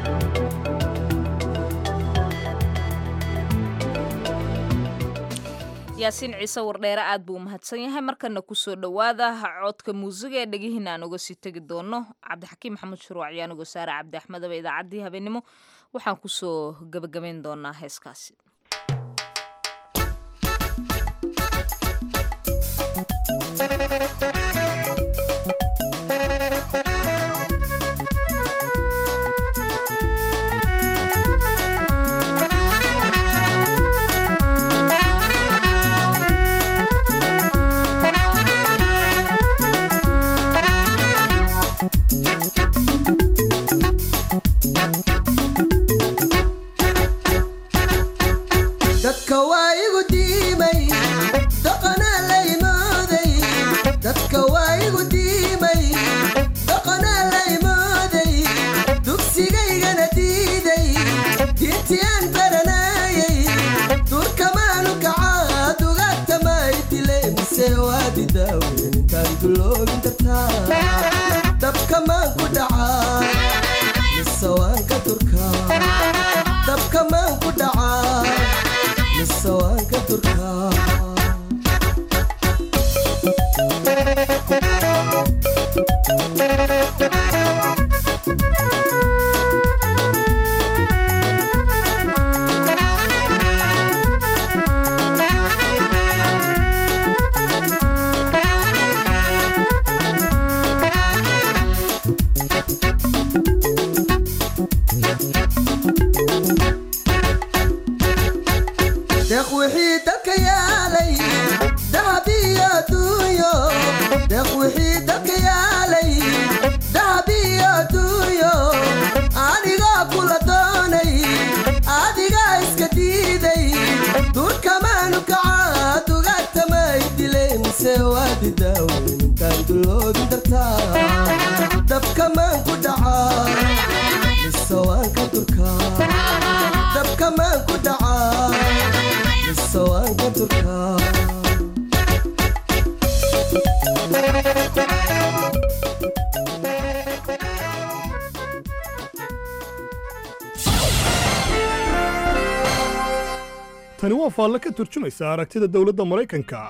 yaasiin ciise wardheere aad buu u mahadsan yahay markana kusoo dhowaada codka muusiga ee dhegihiina aan uga sii tegi doono cabdixakiim maxamed shuruuc ayaan uga saara cabdi axmedaba idaacaddii habeenimo waxaan kusoo gebagabayn doonaa heeskaasi dadka waa igu diimay dhaqanaa la imooday dadka waa igu diimay dhaqanaa la imooday dugsigaygana diiday diintii aan baranayay durkamaanu kacaa dugaagtamay dile mise waadi daawen intaan duloobin dartaa dabkamaan ku dhacaa mise waan ka durkaa dabkamaan ku dhacaa mise waan ka durkaa deeq wixii dalka yaalay dahab iyo adduunyo deeq wixii dalka yaalay dahab iyo adduunyo anigoo kula doonay adigaa iska diiday durkamaanu kacaa dugaagtamay dilay mise waadi daawen intaan duloobin dartaa dabkamaan ku dhacaa mise waan ka durkaa dabkamaan ku dhacaa mise waan ka durkaa tani waa faalle ka turjumaysa aragtida dowladda maraykanka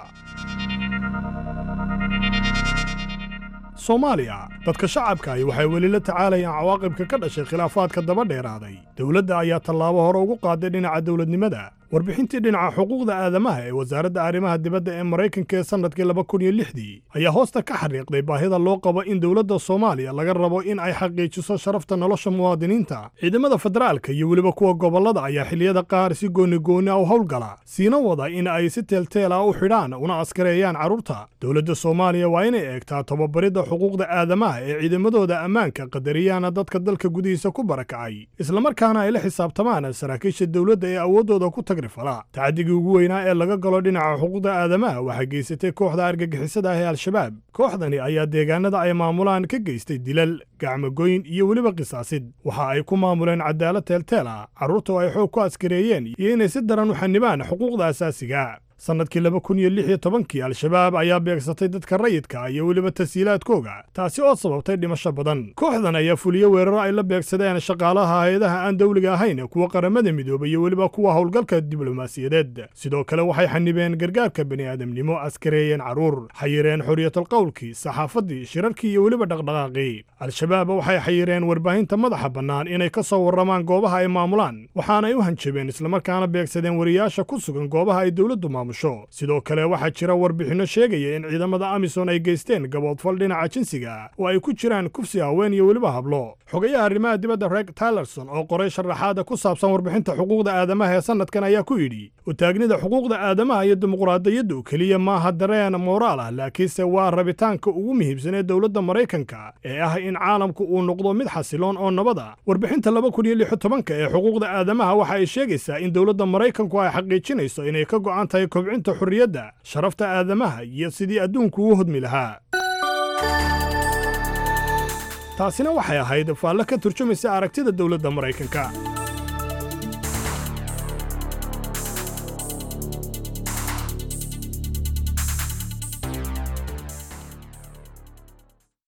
soomaaliya dadka shacabkaahi waxay weli la tacaalayaan cawaaqibka ka dhashay khilaafaadka daba dheeraaday dowladda ayaa tallaabo hore ugu qaaday dhinaca dowladnimada warbixintii dhinaca xuquuqda aadamaha ee wasaaradda arrimaha dibadda ee maraykanka ee sannadkii laba kun iyo lixdii ayaa hoosta ka xariiqday baahida loo qabo in dowladda soomaaliya laga rabo in ay xaqiijiso sharafta nolosha muwaadiniinta ciidamada federaalka iyo weliba kuwa gobollada ayaa xilliyada qaar si goonigooni ah u howlgala siina wada in ay si teelteel ah u xidhaan una askareeyaan carruurta dowladda soomaaliya waa inay eegtaa tababaridda xuquuqda aadamaha ee ciidamadooda ammaanka qadariyaana dadka dalka gudihiisa ku barakacay islamarkaana ay la xisaabtamaan saraakiisha dowladda ee awooddooda ku tagrifala tacdigii ugu weynaa ee laga galo dhinaca xuquuqda aadamaha waxaa geysatay kooxda argagixisada ah ee al-shabaab kooxdani ayaa deegaanada ay maamulaan ka geystay dilal gacmogoyn iyo weliba qisaasid waxa ay ku maamuleen cadaalad teelteel ah carruurta oo ay xoog ku askareeyeen iyo inay si daran u xanibaan xuquuqda asaasiga sannadkii laba kun iyo lix iyo tobankii al-shabaab ayaa beegsatay dadka rayidka iyo weliba tasiilaadkooga taasi oo sababtay dhimasho badan kooxdan ayaa fuliye weeraro ay la beegsadeen shaqaalaha hay-adaha aan dawliga ahayn kuwa qaramada midoobay iyo weliba kuwa howlgalka diblomaasiyadeed sidoo kale waxay xanibeen gargaarka bini'aadamnimo askareeyeen carruur xayireen xorriyatal qowlkii saxaafaddii shirarkii iyo weliba dhaqdhaqaaqii al-shabaab waxay xayireen warbaahinta madaxa bannaan inay ka soo warramaan goobaha ay maamulaan waxaanay u hanjabeen islamarkaana beegsadeen wariyaasha ku sugan goobaha ay dowladdu maamulaan maamusho sidoo kale waxaa jira warbixinno sheegaya in ciidamada amisom ay geysteen gaboodfal dhinaca jinsiga oo ay ku jiraan kufsi haween iyo weliba hablo xogayaha arrimaha dibadda reg tylerson oo qoray sharaxaada ku saabsan warbixinta xuquuqda aadamaha ee sannadkan ayaa ku yidhi utaagnida xuquuqda aadamaha iyo dimuqraadiyaddu keliya maaha dareen mooraal ah laakiinse waa rabitaanka ugu muhiimsan ee dowladda maraykanka ee ah in caalamku uu noqdo mid xasiloon oo nabada warbixinta laba kun iyo lix iyo tobanka ee xuquuqda aadamaha waxa ay sheegaysaa in dowladda maraykanku ay xaqiijinayso inay ka go'an tahay kobcinta xorriyadda sharafta aadamaha iyo sidii adduunku u hodmi lahaa taasina waxay ahayd faallo ka turjumaysa aragtida dowladda maraykanka